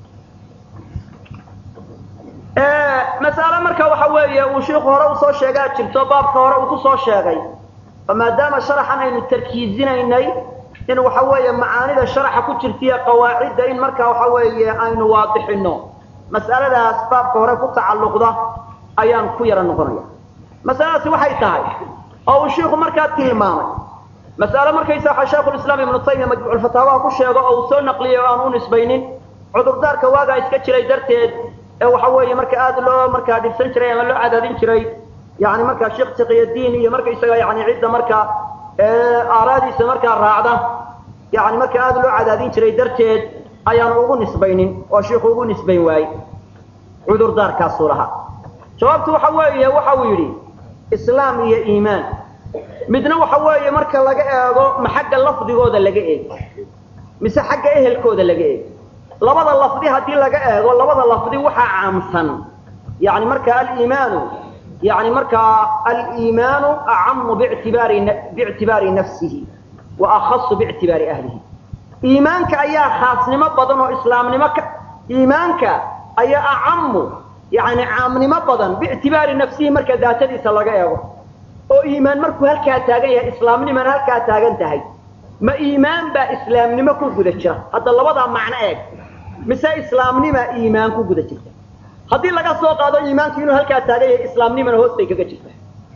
mas'ale marka waxa weeye uu shiiku hore usoo sheegaa jirto baabka hore uu kusoo sheegay oo maadaama sharaxan aynu tarkiizinaynay in waxa weeye macaanida sharaxa ku jirtaiyo qawaacidda in marka waxa weeye aynu waadixino mas'aladaas baabka hore ku tacalluqda ayaan ku yara noqonaya masaladaasi waxay tahay oo uu shiiku markaa tilmaamay mas'ale markaysa waxa shaykhulislaam ibnu taymiya majmuuculfataawaha ku sheego oo uu soo naqliyay oo aan u nisbaynin cudurdaarka waagaa iska jiray darteed ee waxa weeye marka aada loo markaa dhibsan jiray ama loo cadaadin jiray yani markaa sheekh taqiyadiin iyo markaysaga yani cidda markaa aaraadiisa markaa raacda yani marka aada loo cadaadin jiray darteed ayaanu ugu nisbaynin oo shiiku ugu nisbayn waayey cudurdaarkaasuu lahaa jawaabtu waxa weeye waxa uu yidhi islaam iyo iimaan midna waxa weeye marka laga eego ma xagga lafdigooda laga eego mise xagga ehelkooda laga eego labada lafdi haddii laga eego labada lafdi waxaa caamsan yani marka aliimaanu yani markaa aliimaanu acamu bictibaari biictibaari nafsihi wa akhasu biictibaari ahlihi iimaanka ayaa khaasnimo badan oo islaamnimo ka iimaanka ayaa acamu yani caamnimo badan biictibaari nafsihi marka daatadiisa laga eego oo iimaan markuu halkaa taagan yahay islaamnimana halkaa taagan tahay ma iimaan baa islaamnimo ku guda jira hadda labadaa macno eeg mise islaamnima iimaan ku guda jirta haddii laga soo qaado iimaanku inuu halkaa taagan yahay islaamnimana hoostay kaga jirta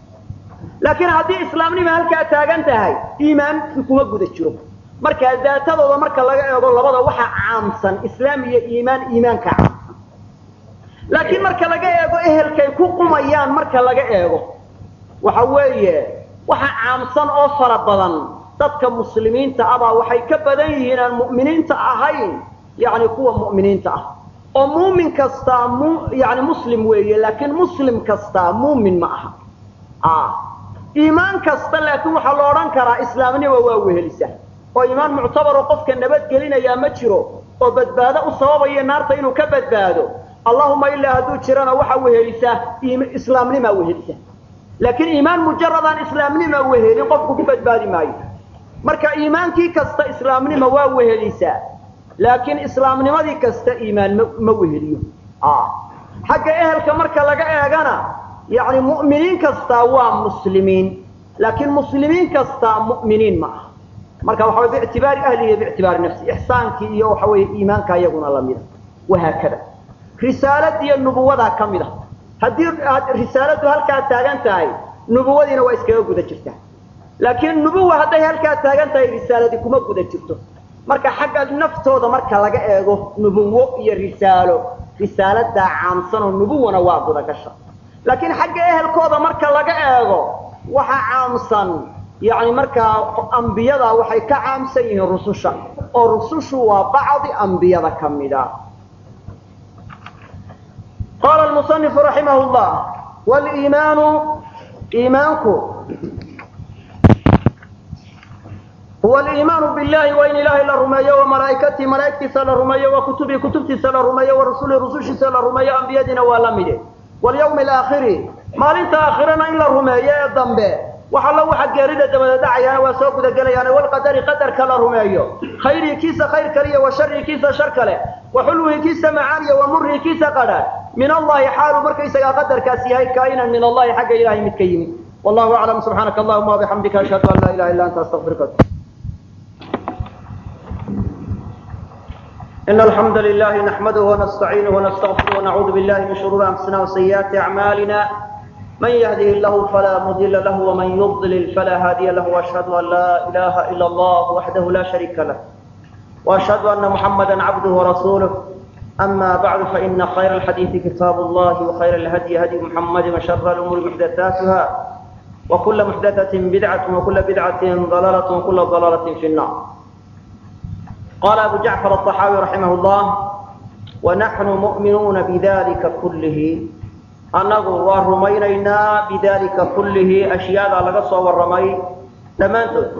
laakiin haddii islaamnima halkaa taagan tahay iimaanki kuma guda jiro marka daatadooda marka laga eego labada waxaa caamsan islaam iyo iimaan iimaanka caamsan laakiin marka laga eego ehelkay ku qumayaan marka laga eego waxa weeye waxa caamsan oo fara badan dadka muslimiinta abaa waxay ka badan yihiin aan mu'miniinta ahayn yani kuwa mu'miniinta ah oo muumin kastaa mu yani muslim weeye laakiin muslim kastaa muumin ma aha iimaan kasta laakiin waxaa la odhan karaa islaamnima waa wehelisa oo iimaan muctabaroo qofka nabadgelinayaa ma jiro oo badbaado u sababaya naarta inuu ka badbaado allahuma ilaa hadduu jirana waxa wehelisa islaamnimaa wehelisa laakiin iimaan mujaradaan islaamnima wehelin qofku ku badbaadi maayo marka iimaankii kasta islaamnima waa wehelisaa laakiin islaamnimadii kasta iimaan ma ma weheliyo xagga ehelka marka laga eegana yani mu'miniin kastaa waa muslimiin laakiin muslimiin kastaa mu'miniin ma aha marka waxa way biictibaari ahlihi biictibaari nafsi ixsaankii iyo waxa weeye iimaanka iyaguna lamida wahaakada risaaladiiyo nubuwadaa ka mid a haddii risaaladu halkaa taagan tahay nubuwadiina waa iskaga guda jirtaa laakiin nubuwa hadday halkaa taagan tahay risaaladii kuma guda jirto marka xagga naftooda marka laga eego nubuwo iyo risaalo risaaladaa caamsanoo nubuwana waa gudagasha laakiin xagga ehelkooda marka laga eego waxa caamsan yani markaa ambiyada waxay ka caamsan yihiin rususha oo rusushu waa bacdi ambiyada ka mida qaala lmusanifu raximah llah wliimaanu iimaanku huwa aliimaanu billahi waa in ilaahay la rumeeyo wa malaa'ikatihi malaa'igtiisa la rumeeyo wa kutubihi kutubtiisa la rumeeyo wa rusulihi rusushiisa la rumeeyo ambiyadiina waa la mide walyawmi alaakhiri maalinta aakhirana in la rumeeyo ee dambe wax allo waxa geerida dabada dhacayaana waa soo gudagelayaan walqadari qadarka la rumeeyo khayrihi kiisa khayr kaliya wa sharihi kiisa shar kale wa xulwihi kiisa macaaniya wa murihi kiisa qadha min allahi xaalu markaysagaa qadarkaas yahay kaa'inan min allahi xagga ilahay mid ka yimid wallahu aclam subxaanaka allahuma wabixamdika ashhadu an laa ilaha illa anta astaqfiruka إن الحمد لله نحمده ونستعينه ونستغفره ونعوذ بالله من شرور أنفسنا وسيئات أعمالنا من يهده الله فلا مضل له ومن يضلل فلا هادي له وأشهد أن لا إله إلا الله وحده لا شريك له وأشهد أن محمدا عبده ورسوله أما بعد فإن خير الحديث كتاب الله وخير الهدي هدي محمد وشر الأمور محدثاتها وكل محدثة بدعة وكل بدعة ضلالة وكل ضلالة في النار قال أبو جعفر الطحاوي رحمه الله ونحن مؤمنون بذلك كله أنه ورمينينا بذلك كله أشياء لقصة والرمي تمانتو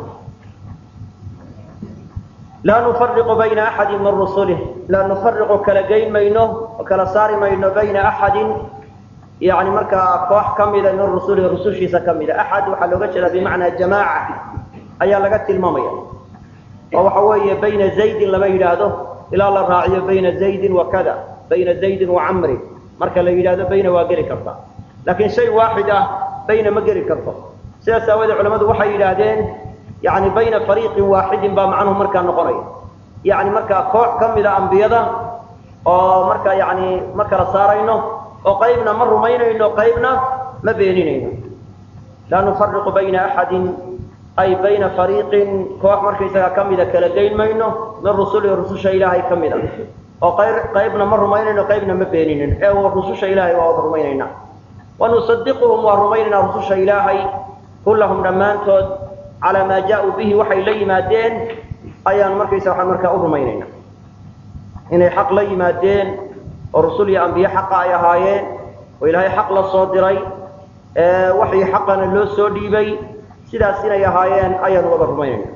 لا نفرق بين أحد من رسله لا نفرق كلجين مينه وكلا صار مينه بين أحد يعني مركا كوح كمل من رسوله رسول شيسا كمل أحد وحلوغة بمعنى جماعة أيا لقت الممية oo waxa weeye bayna zaydin lama yidhaahdo ilaa la raaciyo bayna zaydin wa kada bayna zaydin wa camrin marka la yidhaahdo bayna waa geli karta laakiin shay waaxid ah bayna ma geli karto sidaas aawoodee culamadu waxay yidhaahdeen yani bayna fariiqin waaxidin baa macnuhu markaa noqonaya yani markaa koox ka mida ambiyada oo markaa yani ma kala saarayno oo qaybna ma rumaynayno qaybna ma beeninayno laa nufariqu bayna axadin ay bayna fariiqin koox markaysagaa ka mida kala geyn mayno min rusulihi rususha ilaahay ka mid a oo qayr qaybna ma rumaynayno qaybna ma beeninin ee rususha ilaahay waa wada rumaynayna wanusadiquhum waa rumaynaynaa rususha ilaahay kullahum dhammaantood calaa maa jaa-uu bihi waxay la yimaadeen ayaan markaysa waxaan markaa u rumaynayna inay xaq la yimaadeen oo rusul iyo ambiye xaqa ay ahaayeen oo ilaahay xaq la soo diray waxii xaqana loo soo dhiibay sidaas inay ahaayeen ayaanu wada rumaynayna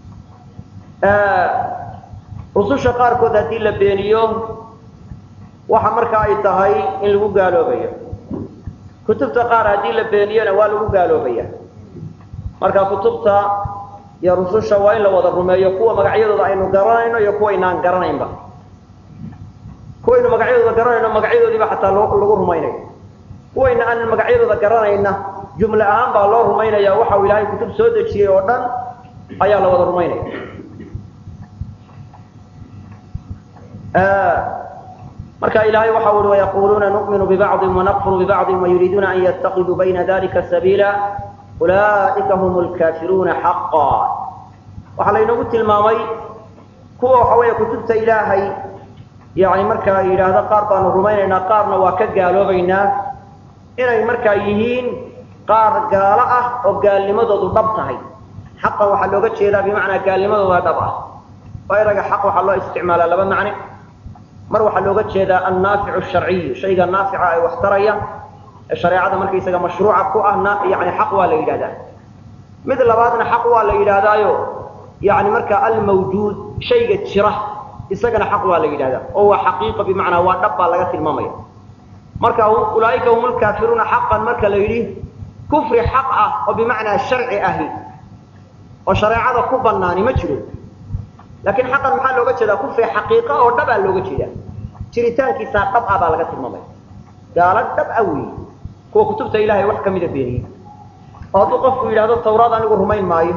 rususha qaarkood haddii la beeniyo waxa marka ay tahay in lagu gaaloobayo kutubta qaar haddii la beeniyona waa lagu gaaloobaya marka kutubta iyo rususha waa in la wada rumeeyo kuwa magacyadooda aynu garanayno iyo kuwa inaan garanaynba kuwaynu magacyadooda garanayno magacyadoodiiba xataa lagu rumaynayo kuwayna aan magacyadooda garanayna jumle ahaan baa loo rumaynaya waxa uu ilaahay kutub soo dejiyey oo dhan ayaa la wada rumaynaya marka ilahay waxa ui wayaquluuna nu'minu bibacضi wanakfuru bibacضi wayuriiduuna an yatakiduu bayna dalika sabiila ulaa'ika hum lkafiruuna xaqa waxaa laynoogu tilmaamay kuwa waxa weeye kutubta ilaahay yani markaa yidhaahdo qaar baanu rumaynaynaa qaarna waa ka gaaloobaynaa inay markaa yihiin qaar gaalo ah oo gaalnimadoodu dhab tahay xaqan waxaa looga jeedaa bimacnaa gaalnimadooda dhab ah oo eraga xaq waxaa loo isticmaalaa laba macne mar waxaa looga jeedaa annaaficu sharciyu shayga naafica ay wax taraya ee shareecada markaysaga mashruuca ku ahna yani xaq waa la yidhahdaa mid labaadna xaq waa la yidhaahdaayo yani markaa almawjuud shayga jira isagana xaq waa la yidhahdaa oo waa xaqiiqa bimacnaa waa dhab baa laga tilmaamaya marka ulaaika hum lkaafiruuna xaqan marka la yidhi kufri xaq ah oo bimacnaa sharci ahi oo shareecada ku banaani ma jiro laakiin xaqan maxaa looga jeedaa kufri xaqiiqa oo dhabaa looga jeedaa jiritaankiisaa dhab ah baa laga tilmaamaya gaalo dhab ah weeye kuwa kutubta ilahay wax kamida beeniyey oo hadduu qofku yidhahdo tawraad anigu rumayn maayo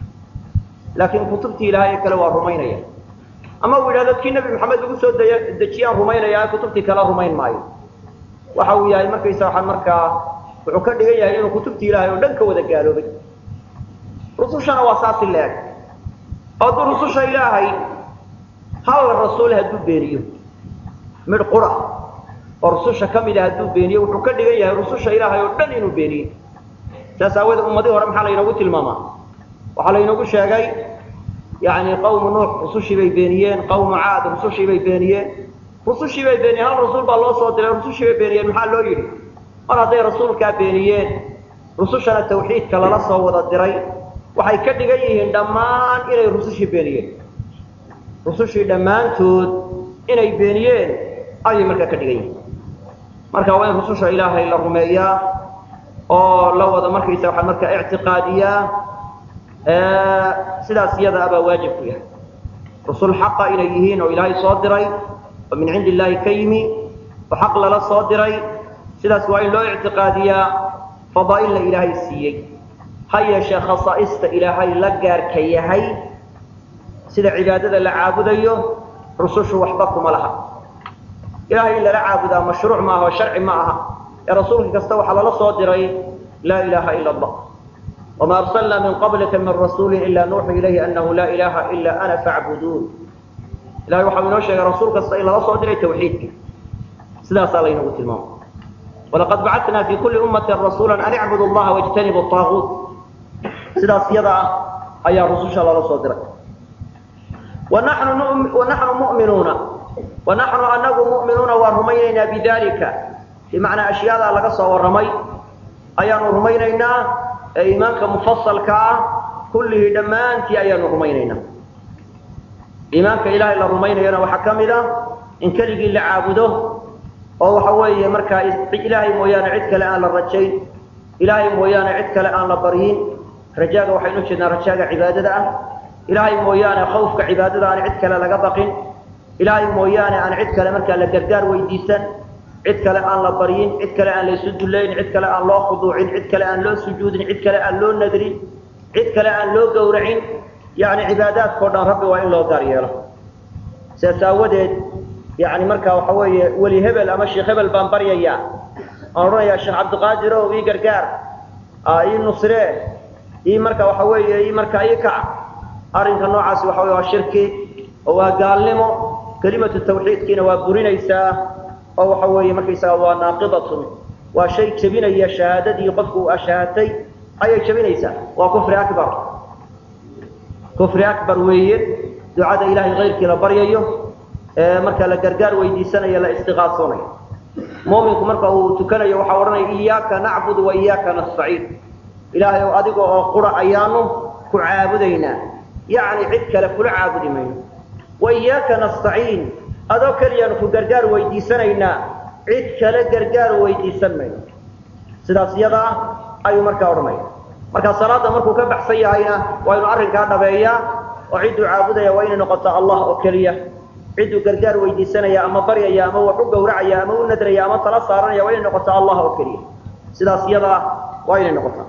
laakiin kutubtii ilahay ee kale waa rumaynaya ama uu yidhahdo kii nebi maxamed lagu soo dejiyaan rumaynaya kutubtii kale rumayn maayo waxa uu yahay markaysa waxaa markaa wuxuu ka dhigan yahay inuu kutubtii ilahay oo dhan ka wada gaaloobay rusushana waa saasi leeg oo hadduu rususha ilaahay hal rasuul hadduu beeniyo midh qura oo rususha ka mida hadduu beeniyo wuxuu ka dhigan yahay rususha ilaahay oo dhan inuu beeniyo saas aawoodee ummadii hore maxaa laynoogu tilmaamaa waxaa laynoogu sheegay yani qawmu nuux rusushii bay beeniyeen qawmu caad rusushii bay beeniyeen rusushii bay beeniyeen hal rasuul baa loo soo diray rusushii bay beeniyeen maxaa loo yidhi mar hadday rasuulkaa beeniyeen rusushana tawxiidka lala soo wada diray waxay ka dhigan yihiin dhammaan inay rusushii beeniyeen rusushii dhammaantood inay beeniyeen ayay markaa ka dhigan yihiin marka waa in rususha ilaahay la rumeeyaa oo la wada markaysa waxaa markaa ictiqaadiyaa sidaas iyada abaa waajib ku yahay rusul xaqa inay yihiin oo ilaahay soo diray oo min cindi illaahi ka yimi oo xaq lala soo diray sidaas waa in loo ictiqaadiyaa fadaa'ilna ilaahay siiyey ha yeeshee khasaa'ista ilaahay la gaarka yahay sida cibaadada la caabudayo rusushu waxba kuma laha ilahay in lala caabudaa mashruuc maaha oo sharci ma aha ee rasuulka kasta waxaa lala soo diray laa ilaaha ila allah wma arsalna min qablika min rasuuli ila nuuxi ilayhi anahu laa ilaha ila ana facbuduun ilahay waxau inoo sheegay rasuul kasta in lala soo diray tawxiidka sidaasaa laynagu tilmaamay walaqad bacatna fi kuli ummati rasuula an icbudu llaha wاjtanibu طaaguut sidaas iyada ah ayaa rususha lala soo diray wanaxnu muminuuna wanaxnu anagu mu'minuuna waan rumaynaynaa bidalika bimacnaa ashyaadaa laga soo warramay ayaanu rumaynaynaa ee iimaanka mufasalka ah kullihii dhammaantii ayaanu rumaynaynaa iimaanka ilaahay la rumaynayana waxaa ka mid a in keligii la caabudo oo waxa weeye markaa ilaahay mooyaane cid kale aan la rajayn ilaahay mooyaane cid kale aan la baryin rajaaga waxaynu jeednaa rajaaga cibaadada ah ilaahay mooyaane khawfka cibaadada aan cid kale laga baqin ilaahay mooyaane aan cid kale markaa la gargaar weydiisan cid kale aan la baryin cid kale aan laysu dullayn cid kale aan loo khuduucin cid kale aan loo sujuudin cid kale aan loo nadrin cid kale aan loo gowracin yani cibaadaadkao dhan rabbi waa in loo gaar yeelo sidaas aawadeed yani markaa waxa weeye weli hebel ama sheekh hebel baan baryayaa aan odhanayaa sheekh cabdiqaadir ow ii gargaar ii nusree ii marka waxa weeye ii markaa ii kac arrinka noocaasi waxa wey waa shirki oo waa gaalnimo kelimatu tawxiidkiina waa burinaysaa oo waxa weeye markaysaga waa naaqidatun waa shay jebinaya shahaadadii qofku uu ashaahatay ayay jebinaysaa waa kufri akbar kufri akbar weeye ducada ilahay kayrkii la baryayo ee marka la gargaar weydiisanayo la istiqaasoonayo mu'minku marka uu tukanayo waxaa odhanaya iyaaka nacbudu wa iyaaka nastaciin ilaahay ow adiga oo qura ayaanu ku caabudaynaa yacni cid kale kula caabudi mayno wa iyaaka nastaciin adoo keliyaanu ku gargaar weydiisanaynaa cid kale gargaar weydiisan mayno sidaas iyada ah ayuu markaa odhanaya marka salaada markuu ka baxsan yahayna waa inu arrinkaa dhabeeyaa oo cidduu caabudaya waa inay noqoto allah oo keliya cidduu gargaar weydiisanaya ama baryaya ama wax u gawracaya ama u nadraya ama tala saaranaya waa inay noqoto allah oo keliya sidaas iyada ah waa inay noqotaa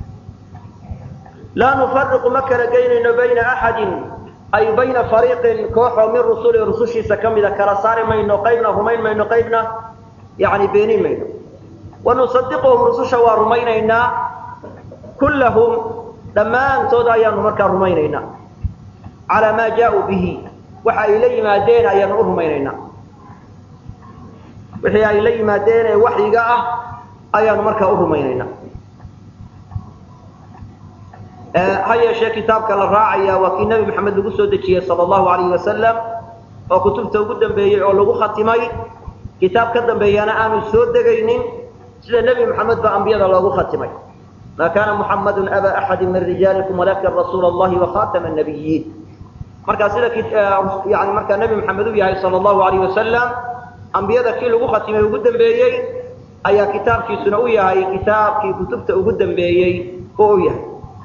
laa nufariqu ma kala geynayno bayna axadin ay bayna fariiqin kooxoo min rusuli rusushiisa ka mida kala saari mayno qaybna rumayn mayno qaybna yani beenin mayno wanusadiquhum rususha waa rumaynaynaa kullahum dhammaantood ayaanu markaa rumaynaynaa calaa maa jaauu bihi waxa ay la yimaadeen ayaanu u rumaynaynaa wixii ay la yimaadeen ee waxyiga ah ayaanu markaa u rumaynaynaa ha yeeshee kitaabka la raacaya waa kii nebi maxamed lagu soo dejiyey sala allahu alayhi wasalam oo kutubta ugu dambeeyey oo lagu khatimay kitaab ka dambeeyana aanu soo degaynin sida nebi maxamed ba ambiyada loogu khatimay ma kana muxamadun aba axadi min rijaalikum walakin rasuula allahi wakhatama nabiyiin markaa sida yani markaa nebi maxamed u yahay sala allahu alayh wasalam ambiyada kii lagu khatimay ugu dambeeyey ayaa kitaabkiisuna u yahay kitaabkii kutubta ugu dambeeyey oo u yahay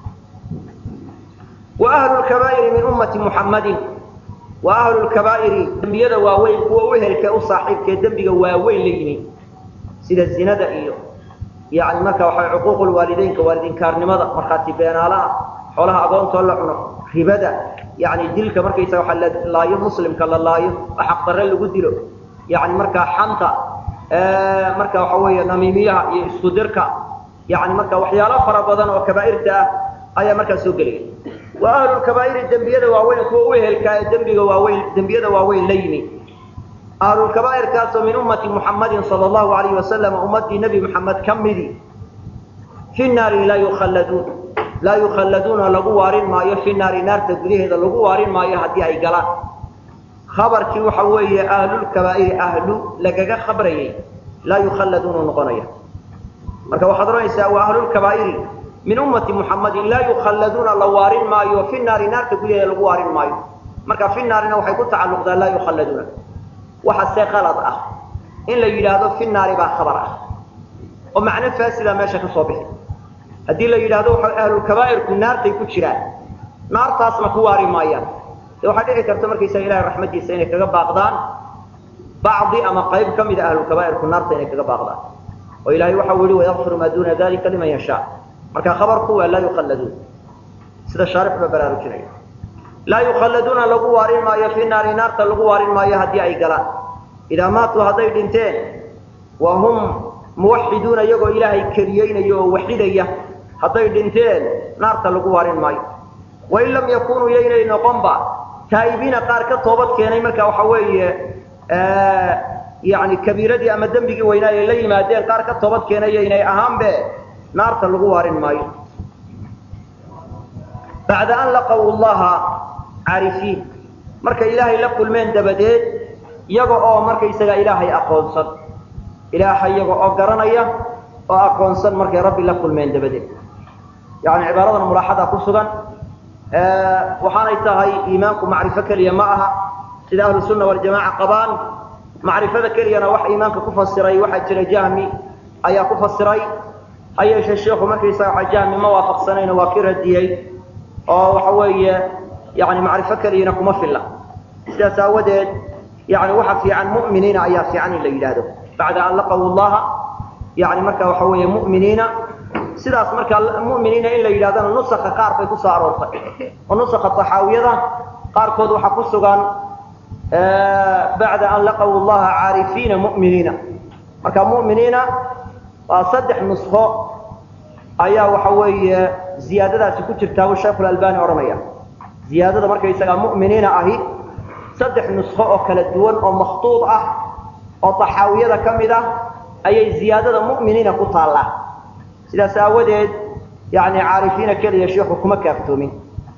wa ahlu lkabaa'iri min ummati muxammadin wa ahlu lkabaa'iri dembiyada waaweyn kuwa u ehelkee u saaxiibkee dembiga waaweyn la yimi sida zinada iyo yani marka waxay cuquuqu lwaalideynka waalidinkaarnimada markhaati beenaalaha xoolaha agoontoo la cuno ribada yani dilka markaysaga waxa la laayo muslimka la laayo oo xaqdarre lagu dilo yani markaa xanta marka waxa weeye namiimiyaha iyo isku dirka yani marka waxyaalo fara badan oo kabaa'irta ah ayaa markaa soo gelaya wa ahlu lkabaa'iri dembiyada waaweyn kuwa u ehelkaa ee dembiga waaweyn dembiyada waaweyn la yimi ahlulkabaa'irkaasoo min ummati muxammadin sala allahu alayhi wasalam ummaddii nebi maxamed ka midi fi naari laa yukhalladuun laa yukhalladuuna lagu waarin maayo fi naari naarta gudaheeda lagu waarin maayo haddii ay galaan khabarkii waxa weeye ahlulkabaa'iri ahlu lagaga khabrayay laa yukhalladuuna noqonaya marka waxaad odhanaysaa waa ahlulkabaa'iri min ummati muxammadin laa yukhalladuuna la waarin maayo fi naari naarta gudaheeda lagu waarin maayo marka fi naarina waxay ku tacalluqdaa laa yukhalladuuna waxa see qalad ah in la yidhaahdo fi naari baa khabar ah oo macno faasida meesha ka soo bixi haddii la yidhaahdo ahlulkabaa'irku naartay ku jiraan naartaasna ku waari maayaan de waxaa dhici karta markaysaga ilahay raxmadiisa inay kaga baaqdaan bacdi ama qayb ka mida ahlulkabaa'irku naarta inay kaga baaqdaan oo ilahay waxau yihi wayakfiru maa duuna dalika liman yashaa marka khabarku waa laa yukhalladuun sida shaarix ba baraarujinaya laa yukhalladuuna lagu waarin maayo fi naari naarta lagu waarin maayo haddii ay galaan idaa maatuu hadday dhinteen wa hum muwaxiduuna iyagoo ilaahay keliyeynayo oo waxidaya hadday dhinteen naarta lagu waarin maayo wain lam yakunuu yaynay noqonba taa'ibiina qaar ka toobad keenay marka waxa weeye yani kabiiradii ama dembigii weynaa ay la yimaadeen qaar ka toobad keenay yaynay ahaanbe naarta lagu waarin maayo bacda an laqaw llaha caarifiin markay ilaahay la kulmeen dabadeed iyaga oo markaysaga ilaahay aqoonsan ilaahay iyaga oo garanaya oo aqoonsan markay rabbi la kulmeen dabadeed yani cibaaradan mulaaxada ku sugan waxaanay tahay iimaanku macrifo keliya ma aha sida ahlu sunna waljamaca qabaan macrifada keliyana wax iimaanka ku fasiray waxaa jira jahmi ayaa ku fasiray ha yeeshee sheikhu markaysaga waa jahmi ma waafaqsanayno waa ki radiyey oo waxa weeye yani macrifo keliyana kuma filla sidaas aawadeed yani waxa fiican mu'miniina ayaa fiican in la yidhaahdo bacda an laqaw llaha yani marka waxa weeye mu'miniina sidaas markaa mu'miniina in la yidhahdana nusaka qaar bay kusoo aroortay oo nusaka taxaawiyada qaarkood waxaa ku sugan bacda an laqaw llaha caarifiina mu'miniina marka mu'miniina waa saddex nusko ayaa waxa weeye ziyaadadaasi ku jirtaa buu sheekhu albani odhanaya ziyaadada markaysagaa mu'miniina ahi saddex nusko oo kala duwan oo makhtuud ah oo taxaawiyada ka mid ah ayay ziyaadada mu'miniina ku taallaa sidaas aawadeed yani caarifiina keliya sheikhu kuma kaaftoomin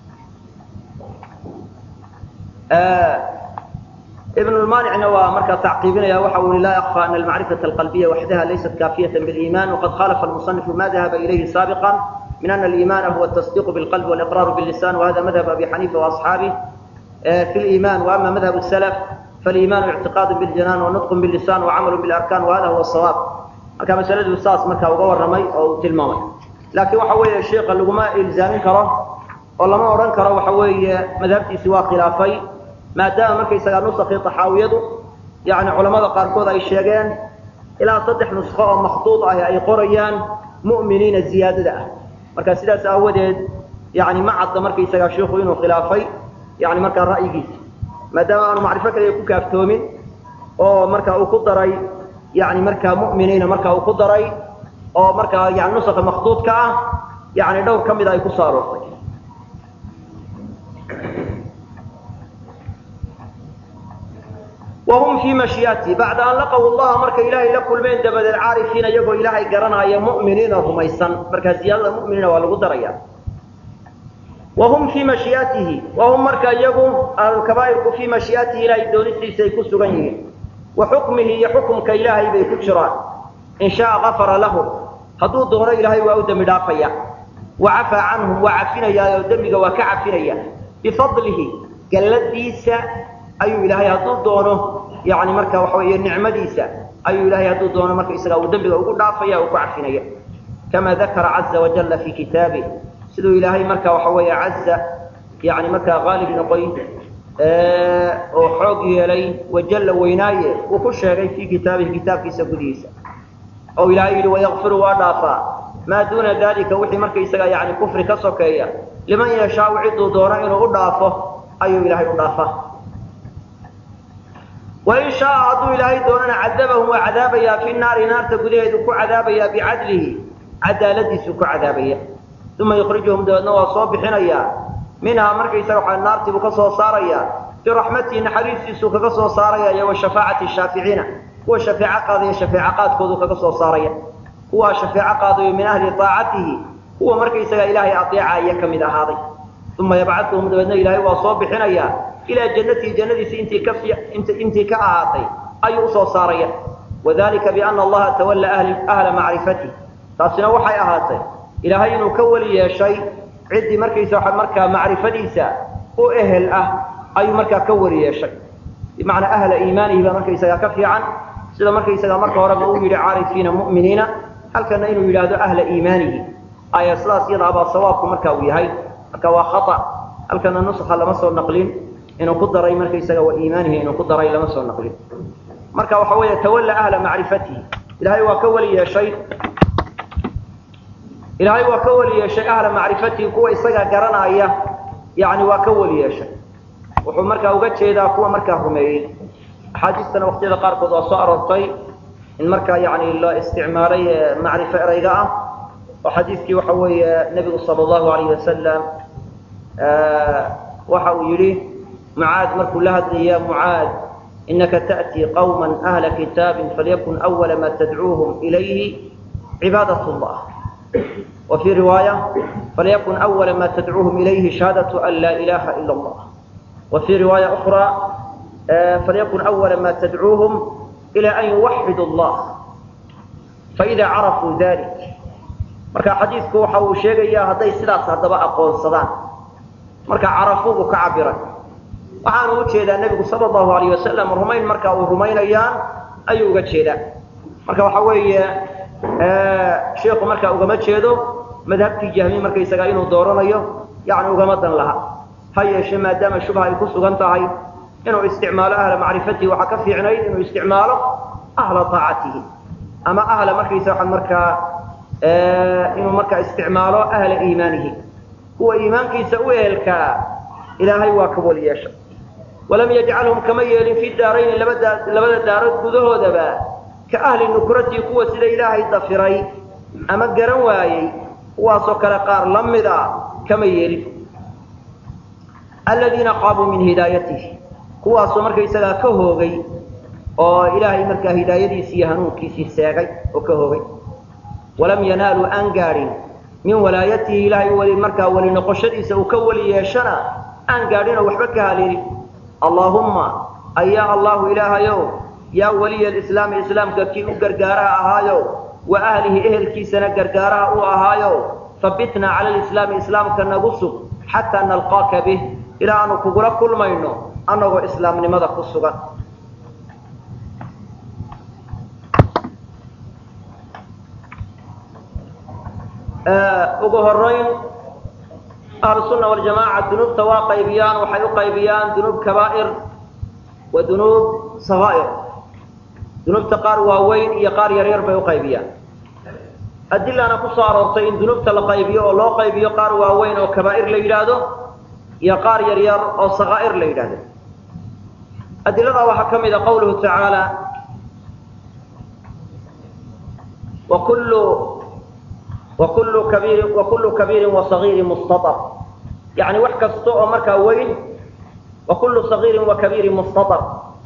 ibn lmanicna waa markaa tacqiibinaya waxa uu i laa yakfى ana almacrifaة alqalbiya waxdaha laysat kaafiyaة biاliman waqad khalafa almusanifu ma dahaba ilayhi saabiqa min ana اlimana huwa التصdiq bاlqalb wاliqrar bاlisan wahada madhab abi xanifa وaصxaabih fi اliman وama madhab الslf faliimaanu ictiqaadu biljanaan wanutqun billisaan wacamalu bilarkaan wahada huwa sawaab marka masaladu saas markaa uga warramay oo uu tilmaamay laakiin waxa weeye sheika laguma ilzaamin karo oo lama odhan karo waxa weeye madhabtiisi waa khilaafay maadaama markaysagaa nusakii taxaawiyadu yani culamada qaarkood ay sheegeen ilaa saddex nusqo oo makhduud ah ay qorayaan mu'miniina ziyaadada ah marka sidaas aawadeed yani ma cadda markaysagaa shiiku inuu khilaafay yani markaa ra'yigiisa maadaama aanu macrifo kaliya ku kaaftoomin oo marka uu ku daray yani markaa mu'miniina marka uu ku daray oo markaa yani nusakha makhduudka ah yani dhowr ka mida ay ku soo aroortay wahum fii mashiyaati bacda an laqaw llaha markay ilaahay la kulmeen dabadeed caarifiina iyagoo ilaahay garanaya mu'miniina rumaysan markaa ziyaadada mu'miniina waa lagu daraya wahum fii mashiyaatihi wahum marka iyagu ahlulkabaa'irku fii mashiyaatihi ilaahay doonistiisa ay ku sugan yihiin wa xukmihi iyo xukumka ilaahay bay ku jiraan in shaaa gafara lahu hadduu doono ilaahay waa u dembi dhaafaya wa cafaa canhum waa cafinayaa oo dembiga waa ka cafinaya bifadlihi galladiisa ayuu ilaahay hadduu doono yani marka waxa weeye nicmadiisa ayuu ilahay hadduu doono marka isaga uu dembiga ugu dhaafaya uu ku cafinaya kama dakara caza wajalla fi kitaabih siduu ilaahay marka waxa weeye caza yani markaa qaalib noqoy oo xoog yeelay wajalla weynaaye uu ku sheegay fii kitaabihi kitaabkiisa gudihiisa oo ilaahay yidhi wayakfiru waa dhaafaa maa duuna dalika wixii markaysaga yani kufri ka sokeeya liman yashaau ciduu doono inuu u dhaafo ayuu ilaahay u dhaafaa wain shaaa hadduu ilaahay doonana cadabahum waa cadaabayaa fi naari naarta gudaheedu ku cadaabayaa bicadlihi cadaaladiisuu ku cadaabaya uma yukhrijuhum dabeedna waa soo bixinayaa minhaa markaysaga waxa naartiibuu ka soo saarayaa biraxmatihi naxariistiisuu kaga soo saaraya iyo wa shafaacati shaaficiina kuwa shafeeco qaadaya shafeeco qaadkoodu kaga soo saaraya kuwaa shafeeco qaadayo min ahli aacatihi kuwa markaysaga ilaahay adeecaya ka mid ahaaday uma yabcaduhum dabeedna ilaahay waa soo bixinayaa ilaa jannatihi jannadiisi intii ka intii ka ahaatay ayuu usoo saaraya wadalika biana allaha tawalla ahla macrifatih taasina waxay ahaatay ilaahay inuu ka weli yeeshay ciddii markaysa waa markaa macrifadiisa u ehel ah ayuu markaa ka weli yeeshay bimacnaa ahla iimaanihi baa markaysagaa ka fiican sida markaysagaa marka horeba uu yidhi caarifiina mu'miniina halkana inuu yidhaahdo ahla iimaanihi aya sidaas iyadaabaa sawaabku marka uu yahay marka waa khata halkana nuskha lama soo naqlin inuu ku daray markaysaga wa iimaanihi inuu ku daray lama soo naqlin marka waxa weeye tawalla ahla macrifatihi ilahay waa ka weli yeeshay ilaahay waa ka weli yeeshay ahla macrifatihi kuwa isaga garanaya yani waa ka weli yeeshay wuxuu markaa uga jeedaa kuwa markaa rumeeyey axaadiistana waqtiyada qaarkood waa soo aroortay in markaa yani la isticmaalay macrifo ereyga ah oo xadiiskii waxa weeye nebigu sala allahu alayh wasalam waxa uu yidhi mucaad markuu la hadlaya mucaad inaka ta'tii qawma ahla kitaabin falyakun awala ma tadcuuhum ilayhi cibaadat llah وفي رواية فليكن أول ما تدعوهم إليه شهادة أن لا إله إلا الله وفي رواية أخرى فليكن أول ما تدعوهم إلى أن يوحدوا الله فإذا عرفوا ذلك marka xadiidku waxa uu sheegayaa hadday sidaas haddaba aqoonsadaan marka carafuubu ka cabiray waxaanu u jeedaa nebigu sala allahu alayh wasalam rumayn marka uu rumaynayaan ayuu uga jeedaa marka waxa weeye sheikhu markaa ugama jeedo madhabtii jahmi markaysagaa inuu dooranayo yani ugama dan laha ha yeeshe maadaama shubha ay ku sugan tahay inuu isticmaalo ahla macrifatihi waxaa ka fiicnayd inuu isticmaalo ahla aacatihi ama ahla markaysa waa markaa inuu markaa isticmaalo ahla iimaanihi kuwa iimaankiisa u ehelkaa ilaahay waa ka weli yeesha walam yajcalhum kama yeelin fi daarayni labada daarood gudahoodaba ka ahli nukrati kuwa sida ilaahay dafiray ama garan waayey kuwaasoo kale qaar la mid a kama yeelin aladiina qaabuu min hidaayatihi kuwaasoo markaysagaa ka hoogay oo ilaahay markaa hidaayadiisii iyo hanuunkiisii seegay oo ka hoogay walam yanaaluu aan gaadhin min walaayatihi ilaahay weli markaa weli noqoshadiisa uu ka weli yeeshana aan gaadhinoo waxba ka haleelin allaahumma ayaa allahu ilaahayow yaa waliya alislaami islaamka kii u gargaaraha ahaayo wa ahlihi ehelkiisana gargaaraha u ahaayo fabitnaa cala alislaami islaamka nagu sug xataa nalqaaka bih ilaa aanu kugula kulmayno annagoo islaamnimada ku sugan ugu horayn ahlusunna waljamaaca dunuubta waa qaybiyaan waxay u qaybiyaan dunuub kabaa'ir wa dunuub sakaa'ir dunuubta qaar waaweyn iyo qaar yaryar bay u qaybiyaan adilana ku soo aroortay in dunuubta la qaybiyo oo loo qaybiyo qaar waaweyn oo kabaa'ir la yidhaahdo iyo qaar yaryar oo sakaa'ir la yidhaahdo adiladaa waxaa ka mid a qawluhu tacaala wakullu wakullu kabiirin wakullu kabiirin wasagiirin mustatar yacni wax kasta oo markaa weyn wakullu sagiirin wa kabiirin mustatar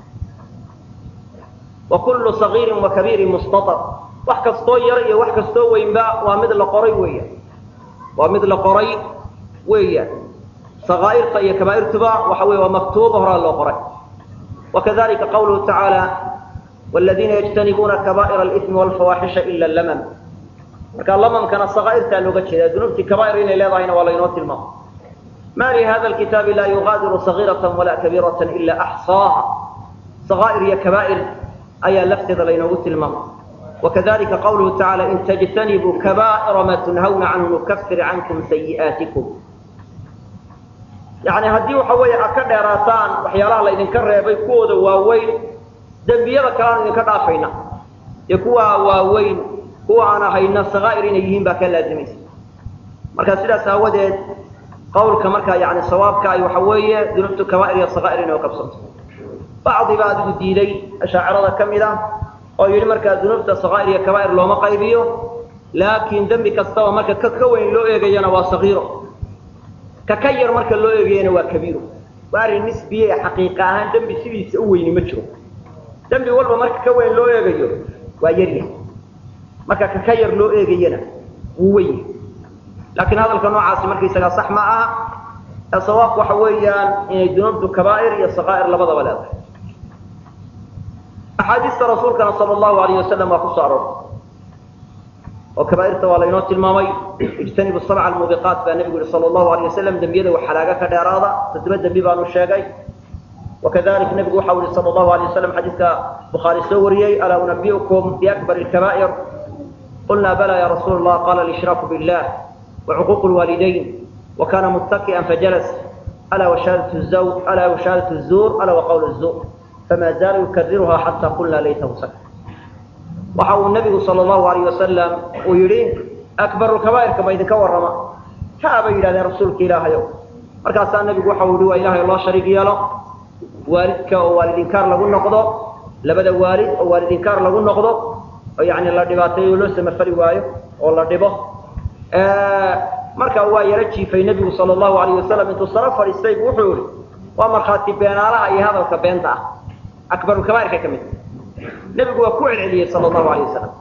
wakullu sagiirin wa kabiirin mustatar wax kastoo yar iyo wax kastoo weynba waa mid la qoray weeyaan waa mid la qoray weeyaan sakaa'irta iyo kabaa'irtuba waxa weye waa maktuuba horaa loo qoray wakadalika qawluhu tacaala wladiina yajtanibuuna kabaa'ira alimi walfawaaxisha ila lamam marka lamamkana sakaa'irtaa looga jeeda dunuubtii kabaa'ir inay leedahayna waa laynoo tilmaama ma li hada lkitaabi laa yugaadiru sagiirata walaa kabiirata ila axsaaha sakaa'ir iyo kabaa'ir ayaa lafteeda laynoogu tilmaama wakadalika qawluhu tacaala in tajtanibuu kabaa'ira maa tunhawna canhu nukafir cankum sayi'aatikum yani haddii waxa weeye aad ka dheeraataan waxyaalaha laydinka reebay kuwooda waaweyn dembiyada kalean idinka dhaafayna ee kuwa waaweyn kuwa aan ahayna sakaa'ir inay yihiin baa ka laazimaysa marka sidaas aawadeed qawlka markaa yani sawaabka ay waxa weeye dunuubtu kabaa'ir iyo sakaa'ir inay qabsanto bacdi baa adigu diiday ashaacirada ka mid ah oo yidhi markaa dunuubta sakaa'ir iyo kabaa'ir looma qaybiyo laakiin dembi kastaba marka ka ka weyn loo eegayana waa sagiiro ka ka yar marka loo eegayana waa kabiiro waa arrin nisbiye ee xaqiiqa ahaan dembi sidiisa u weyni ma jiro dembi walba marka ka weyn loo eegayo waa yaryahay marka ka ka yar loo eegayana wuu weyn yahay laakiin hadalka noocaasi markaysagaa sax ma aha ee sawaabku waxa weeyaan inay dunuubtu kabaa'ir iyo sakaa'ir labadaba leedahay axaadiista rasuulkana sala allahu alayh wasalam waa ku soo aroortay oo kabaa'irta waa laynoo tilmaamay ijtanibu sabca almuubiqaat baa nebigu yihi sala allahu alayh wasalam dembiyada wax halaaga ka dheeraada toddoba dembi baanu sheegay wakadalik nebigu waxau yihi sala allahu alayh wasalam xadiidka bukhaari soo wariyey alaa unabiukum biakbar alkabaa'ir qulna bala ya rasuula allah qala alishraku billah wacuquuq lwaalidayn wakana muttaki'an fajalas alaa washahadat zawj alaa washahadat zuur alaa waqawl zuur fama zaala yukariruha xata qulna laytahu sak waxa uu nebigu sala allahu alayh wasalam uu yidhi akbaru kabaa'irka ma idinka warrama haa bay yidhahdeen rasuulka ilaahayow markaasaa nebigu waxa uu yihi waa ilahay loo shariig yeelo waalidka oo waalidinkaar lagu noqdo labada waalid oo waalidinkaar lagu noqdo oo yani la dhibaateeyo loo samafali waayo oo la dhibo markaa waa yaro jiifay nebigu sala allahu alayh wasalam intuu saro fadhiistay bu wuxuu yihi waa markhaati beenaalaha iyo hadalka beenta ah akbarulkabaa'irka ka mid nebigu waa ku celceliyey sala allahu alayh wasalam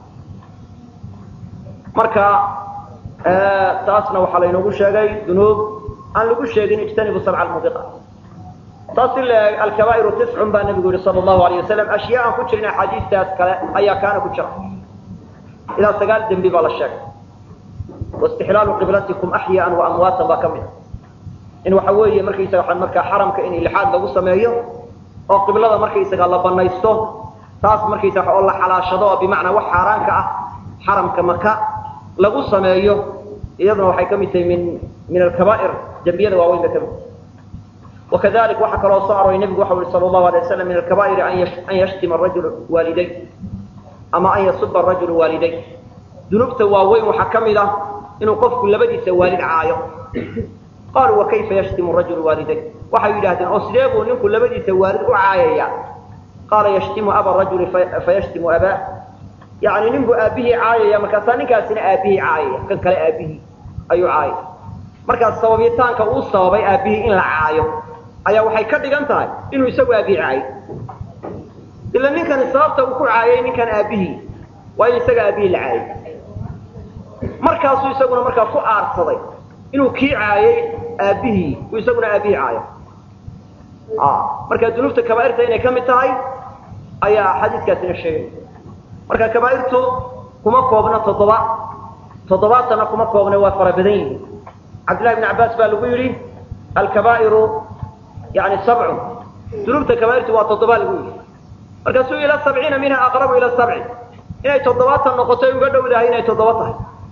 marka taasna waxaa laynoogu sheegay dunuub aan lagu sheegin ijtanibu sabca almubiqa taas in la eg alkabaa'iru tiscun baa nebigu yihi sala allahu alayh wasalam ashyaa aan ku jirin axaadiistaas kale ayaa kaana ku jira ilaa sagaal dembi baa la sheegay waistixlaalu qiblatikum axyaan wa amwaatan baa ka mid a in waxa weeye markaysaga waxaan markaa xaramka in ilxaad lagu sameeyo oo qiblada markaysaga la banaysto taas markaysaga oo la xalaashado oo bimacnaa wax xaaraanka ah xaramka maka lagu sameeyo iyaduna waxay ka mid tahay min min alkabaa'ir dembiyada waaweyn ba ka mid wakadalik waxaa kaloo soo aroray nebigu waxa uhi sala allahu alay waslam min alkabaa'iri an yashtima arajulu waaliday ama an yasuba arajulu waaliday dunuubta waaweyn waxaa ka mid ah inuu qofku labadiisa waalid caayo qaaluu wa kayfa yashtimu rajulu waaliday waxay yidhahdeen oo sidee buu ninku labadiisa waalid u caayaya qaala yashtimu aba rajuli fayashtimu abaa yani nin buu aabbihii caayaya markaasaa ninkaasina aabbihii caayaya kan kale aabbihii ayuu caayaya markaas sababitaanka uu sababay aabbihii in la caayo ayaa waxay ka dhigan tahay inuu isagu aabbihii caayo ila ninkani sababta uu ku caayay ninkan aabbihii waa in isaga aabbihii la caayay markaasuu isaguna markaa ku aarsaday inuu kii caayay aabbihii uu isaguna aabbihii caayo marka dunuubta kabaa'irta inay ka mid tahay ayaa xadiiskaasina sheegay marka kabaa'irtu kuma koobna toddoba toddobaatanna kuma koobna waa fara badan yihiin cabdillahi bn cabbaas baa lagu yidhi alkabaa'iru yani sabcun dunuubta kabaa'irtu waa toddobaa lagu yidhi markaasuu ila sabciina minha aqrabu ila sabci inay toddobaatan noqotoy uga dhowdahay inay toddoba tahay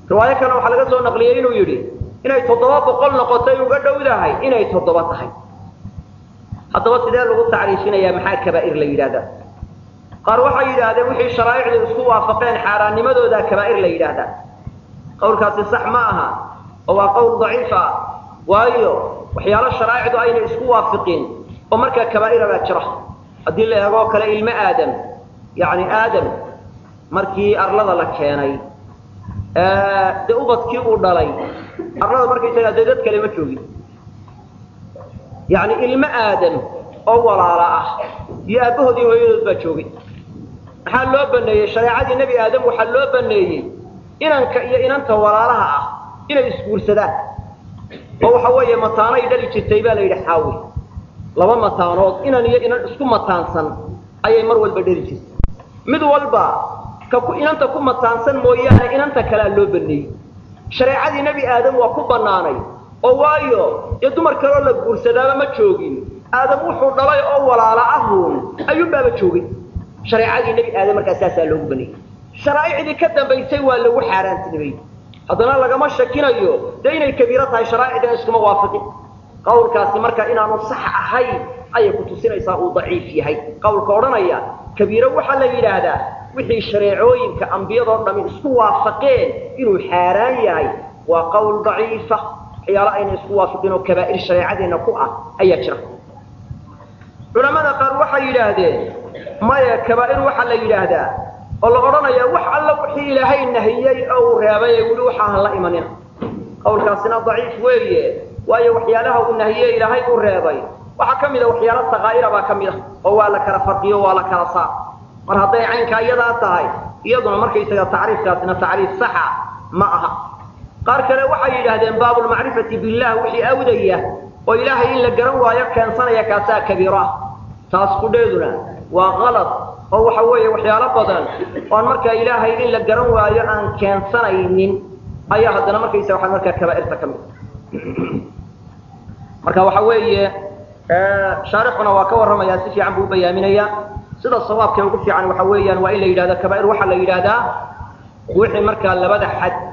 riwaayo kale waxaa laga soo naqliyey inuu yidhi inay toddoba boqol noqotay uga dhowdahay inay toddoba tahay haddaba sidee lagu tacriifinayaa maxaa kabaa'ir la yidhahdaa qaar waxay yidhaahdeen wixii sharaa'icdu isku waafaqeen xaaraannimadooda kabaa'ir la yidhaahdaa qowlkaasi sax ma aha oo waa qowl daciif ah waayo waxyaalo sharaa'icdu ayna isku waafiqin oo markaa kabaa'ira baa jira haddii la eegoo kale ilmo aadam yacni aadam markii arlada la keenay dee ubadkii uu dhalay arlada markaysagaa dee dad kale ma joogin yacni ilmo aadam oo walaala ah iyo aabbahood iyo hooyadood baa joogay maxaa loo baneeyey shareecadii nebi aadam waxaa loo baneeyey inanka iyo inanta walaalaha ah inay isguursadaan oo waxa weeye mataanay dhali jirtay baa la yidhi xaawi laba mataanood inan iyo inan isku mataansan ayay mar walba dhali jirtay mid walba ka ku inanta ku mataansan mooyaane inanta kalea loo baneeyey shareecadii nebi aadam waa ku bannaanay oo waayo dee dumar kaloo la guursadaaba ma joogin aadam wuxuu dhalay oo walaala ahuun ayuunbaaba joogay shareecadii nebi aadam markaa saasaa loogu baneeyey sharaa'icdii ka dambaysay waa lagu xaaraantinimay haddana lagama shakinayo dee inay kabiiro tahay sharaa'icdina iskuma waafiqin qawlkaasi marka inaanu sax ahayn ayay ku tusinaysaa uu daciif yahay qawlka odhanaya kabiiro waxaa la yidhaahdaa wixii shareecooyinka ambiyadoo dhami isku waafaqeen inuu xaaraan yahay waa qowl daciifa waxyaalo ayna isku waafiqin oo kabaa'ir shareecadeenna ku ah ayaa jira culamada qaar waxay yidhaahdeen maya kabaa'ir waxaa la yidhaahdaa oo la odhanayaa wax alla wixii ilaahay nahiyey oo uu reebay ee weli waxaahan la imanina qawlkaasina daciif weeye waayo waxyaalaha uu nahiyey ilaahay uu reebay waxaa ka mida waxyaalo sakaa'ira baa ka mid a oo waa la kala farqiyo waa la kala saar mar hadday caynkaa iyadaa tahay iyaduna markaysaga tacriifkaasina tacriif saxa ma aha qaar kale waxay yidhaahdeen baabulmacrifati billah wixii awdaya oo ilaahay in la garan waayo keensanaya kaasaa kabiiro ah taas kudheeduna waa qalad oo waxa weeye waxyaalo badan oon markaa ilaahay in la garan waayo aan keensanaynin ayaa haddana markaysa waxaa markaa kabaa'irta ka mid marka waxa weeye shaarixuna waa ka warramaya si fiican buu u bayaaminaya sida sawaabkee ugu fiican waxa weeyaan waa in la yidhahdo kabaa'ir waxaa la yidhaahdaa wixii markaa labada xad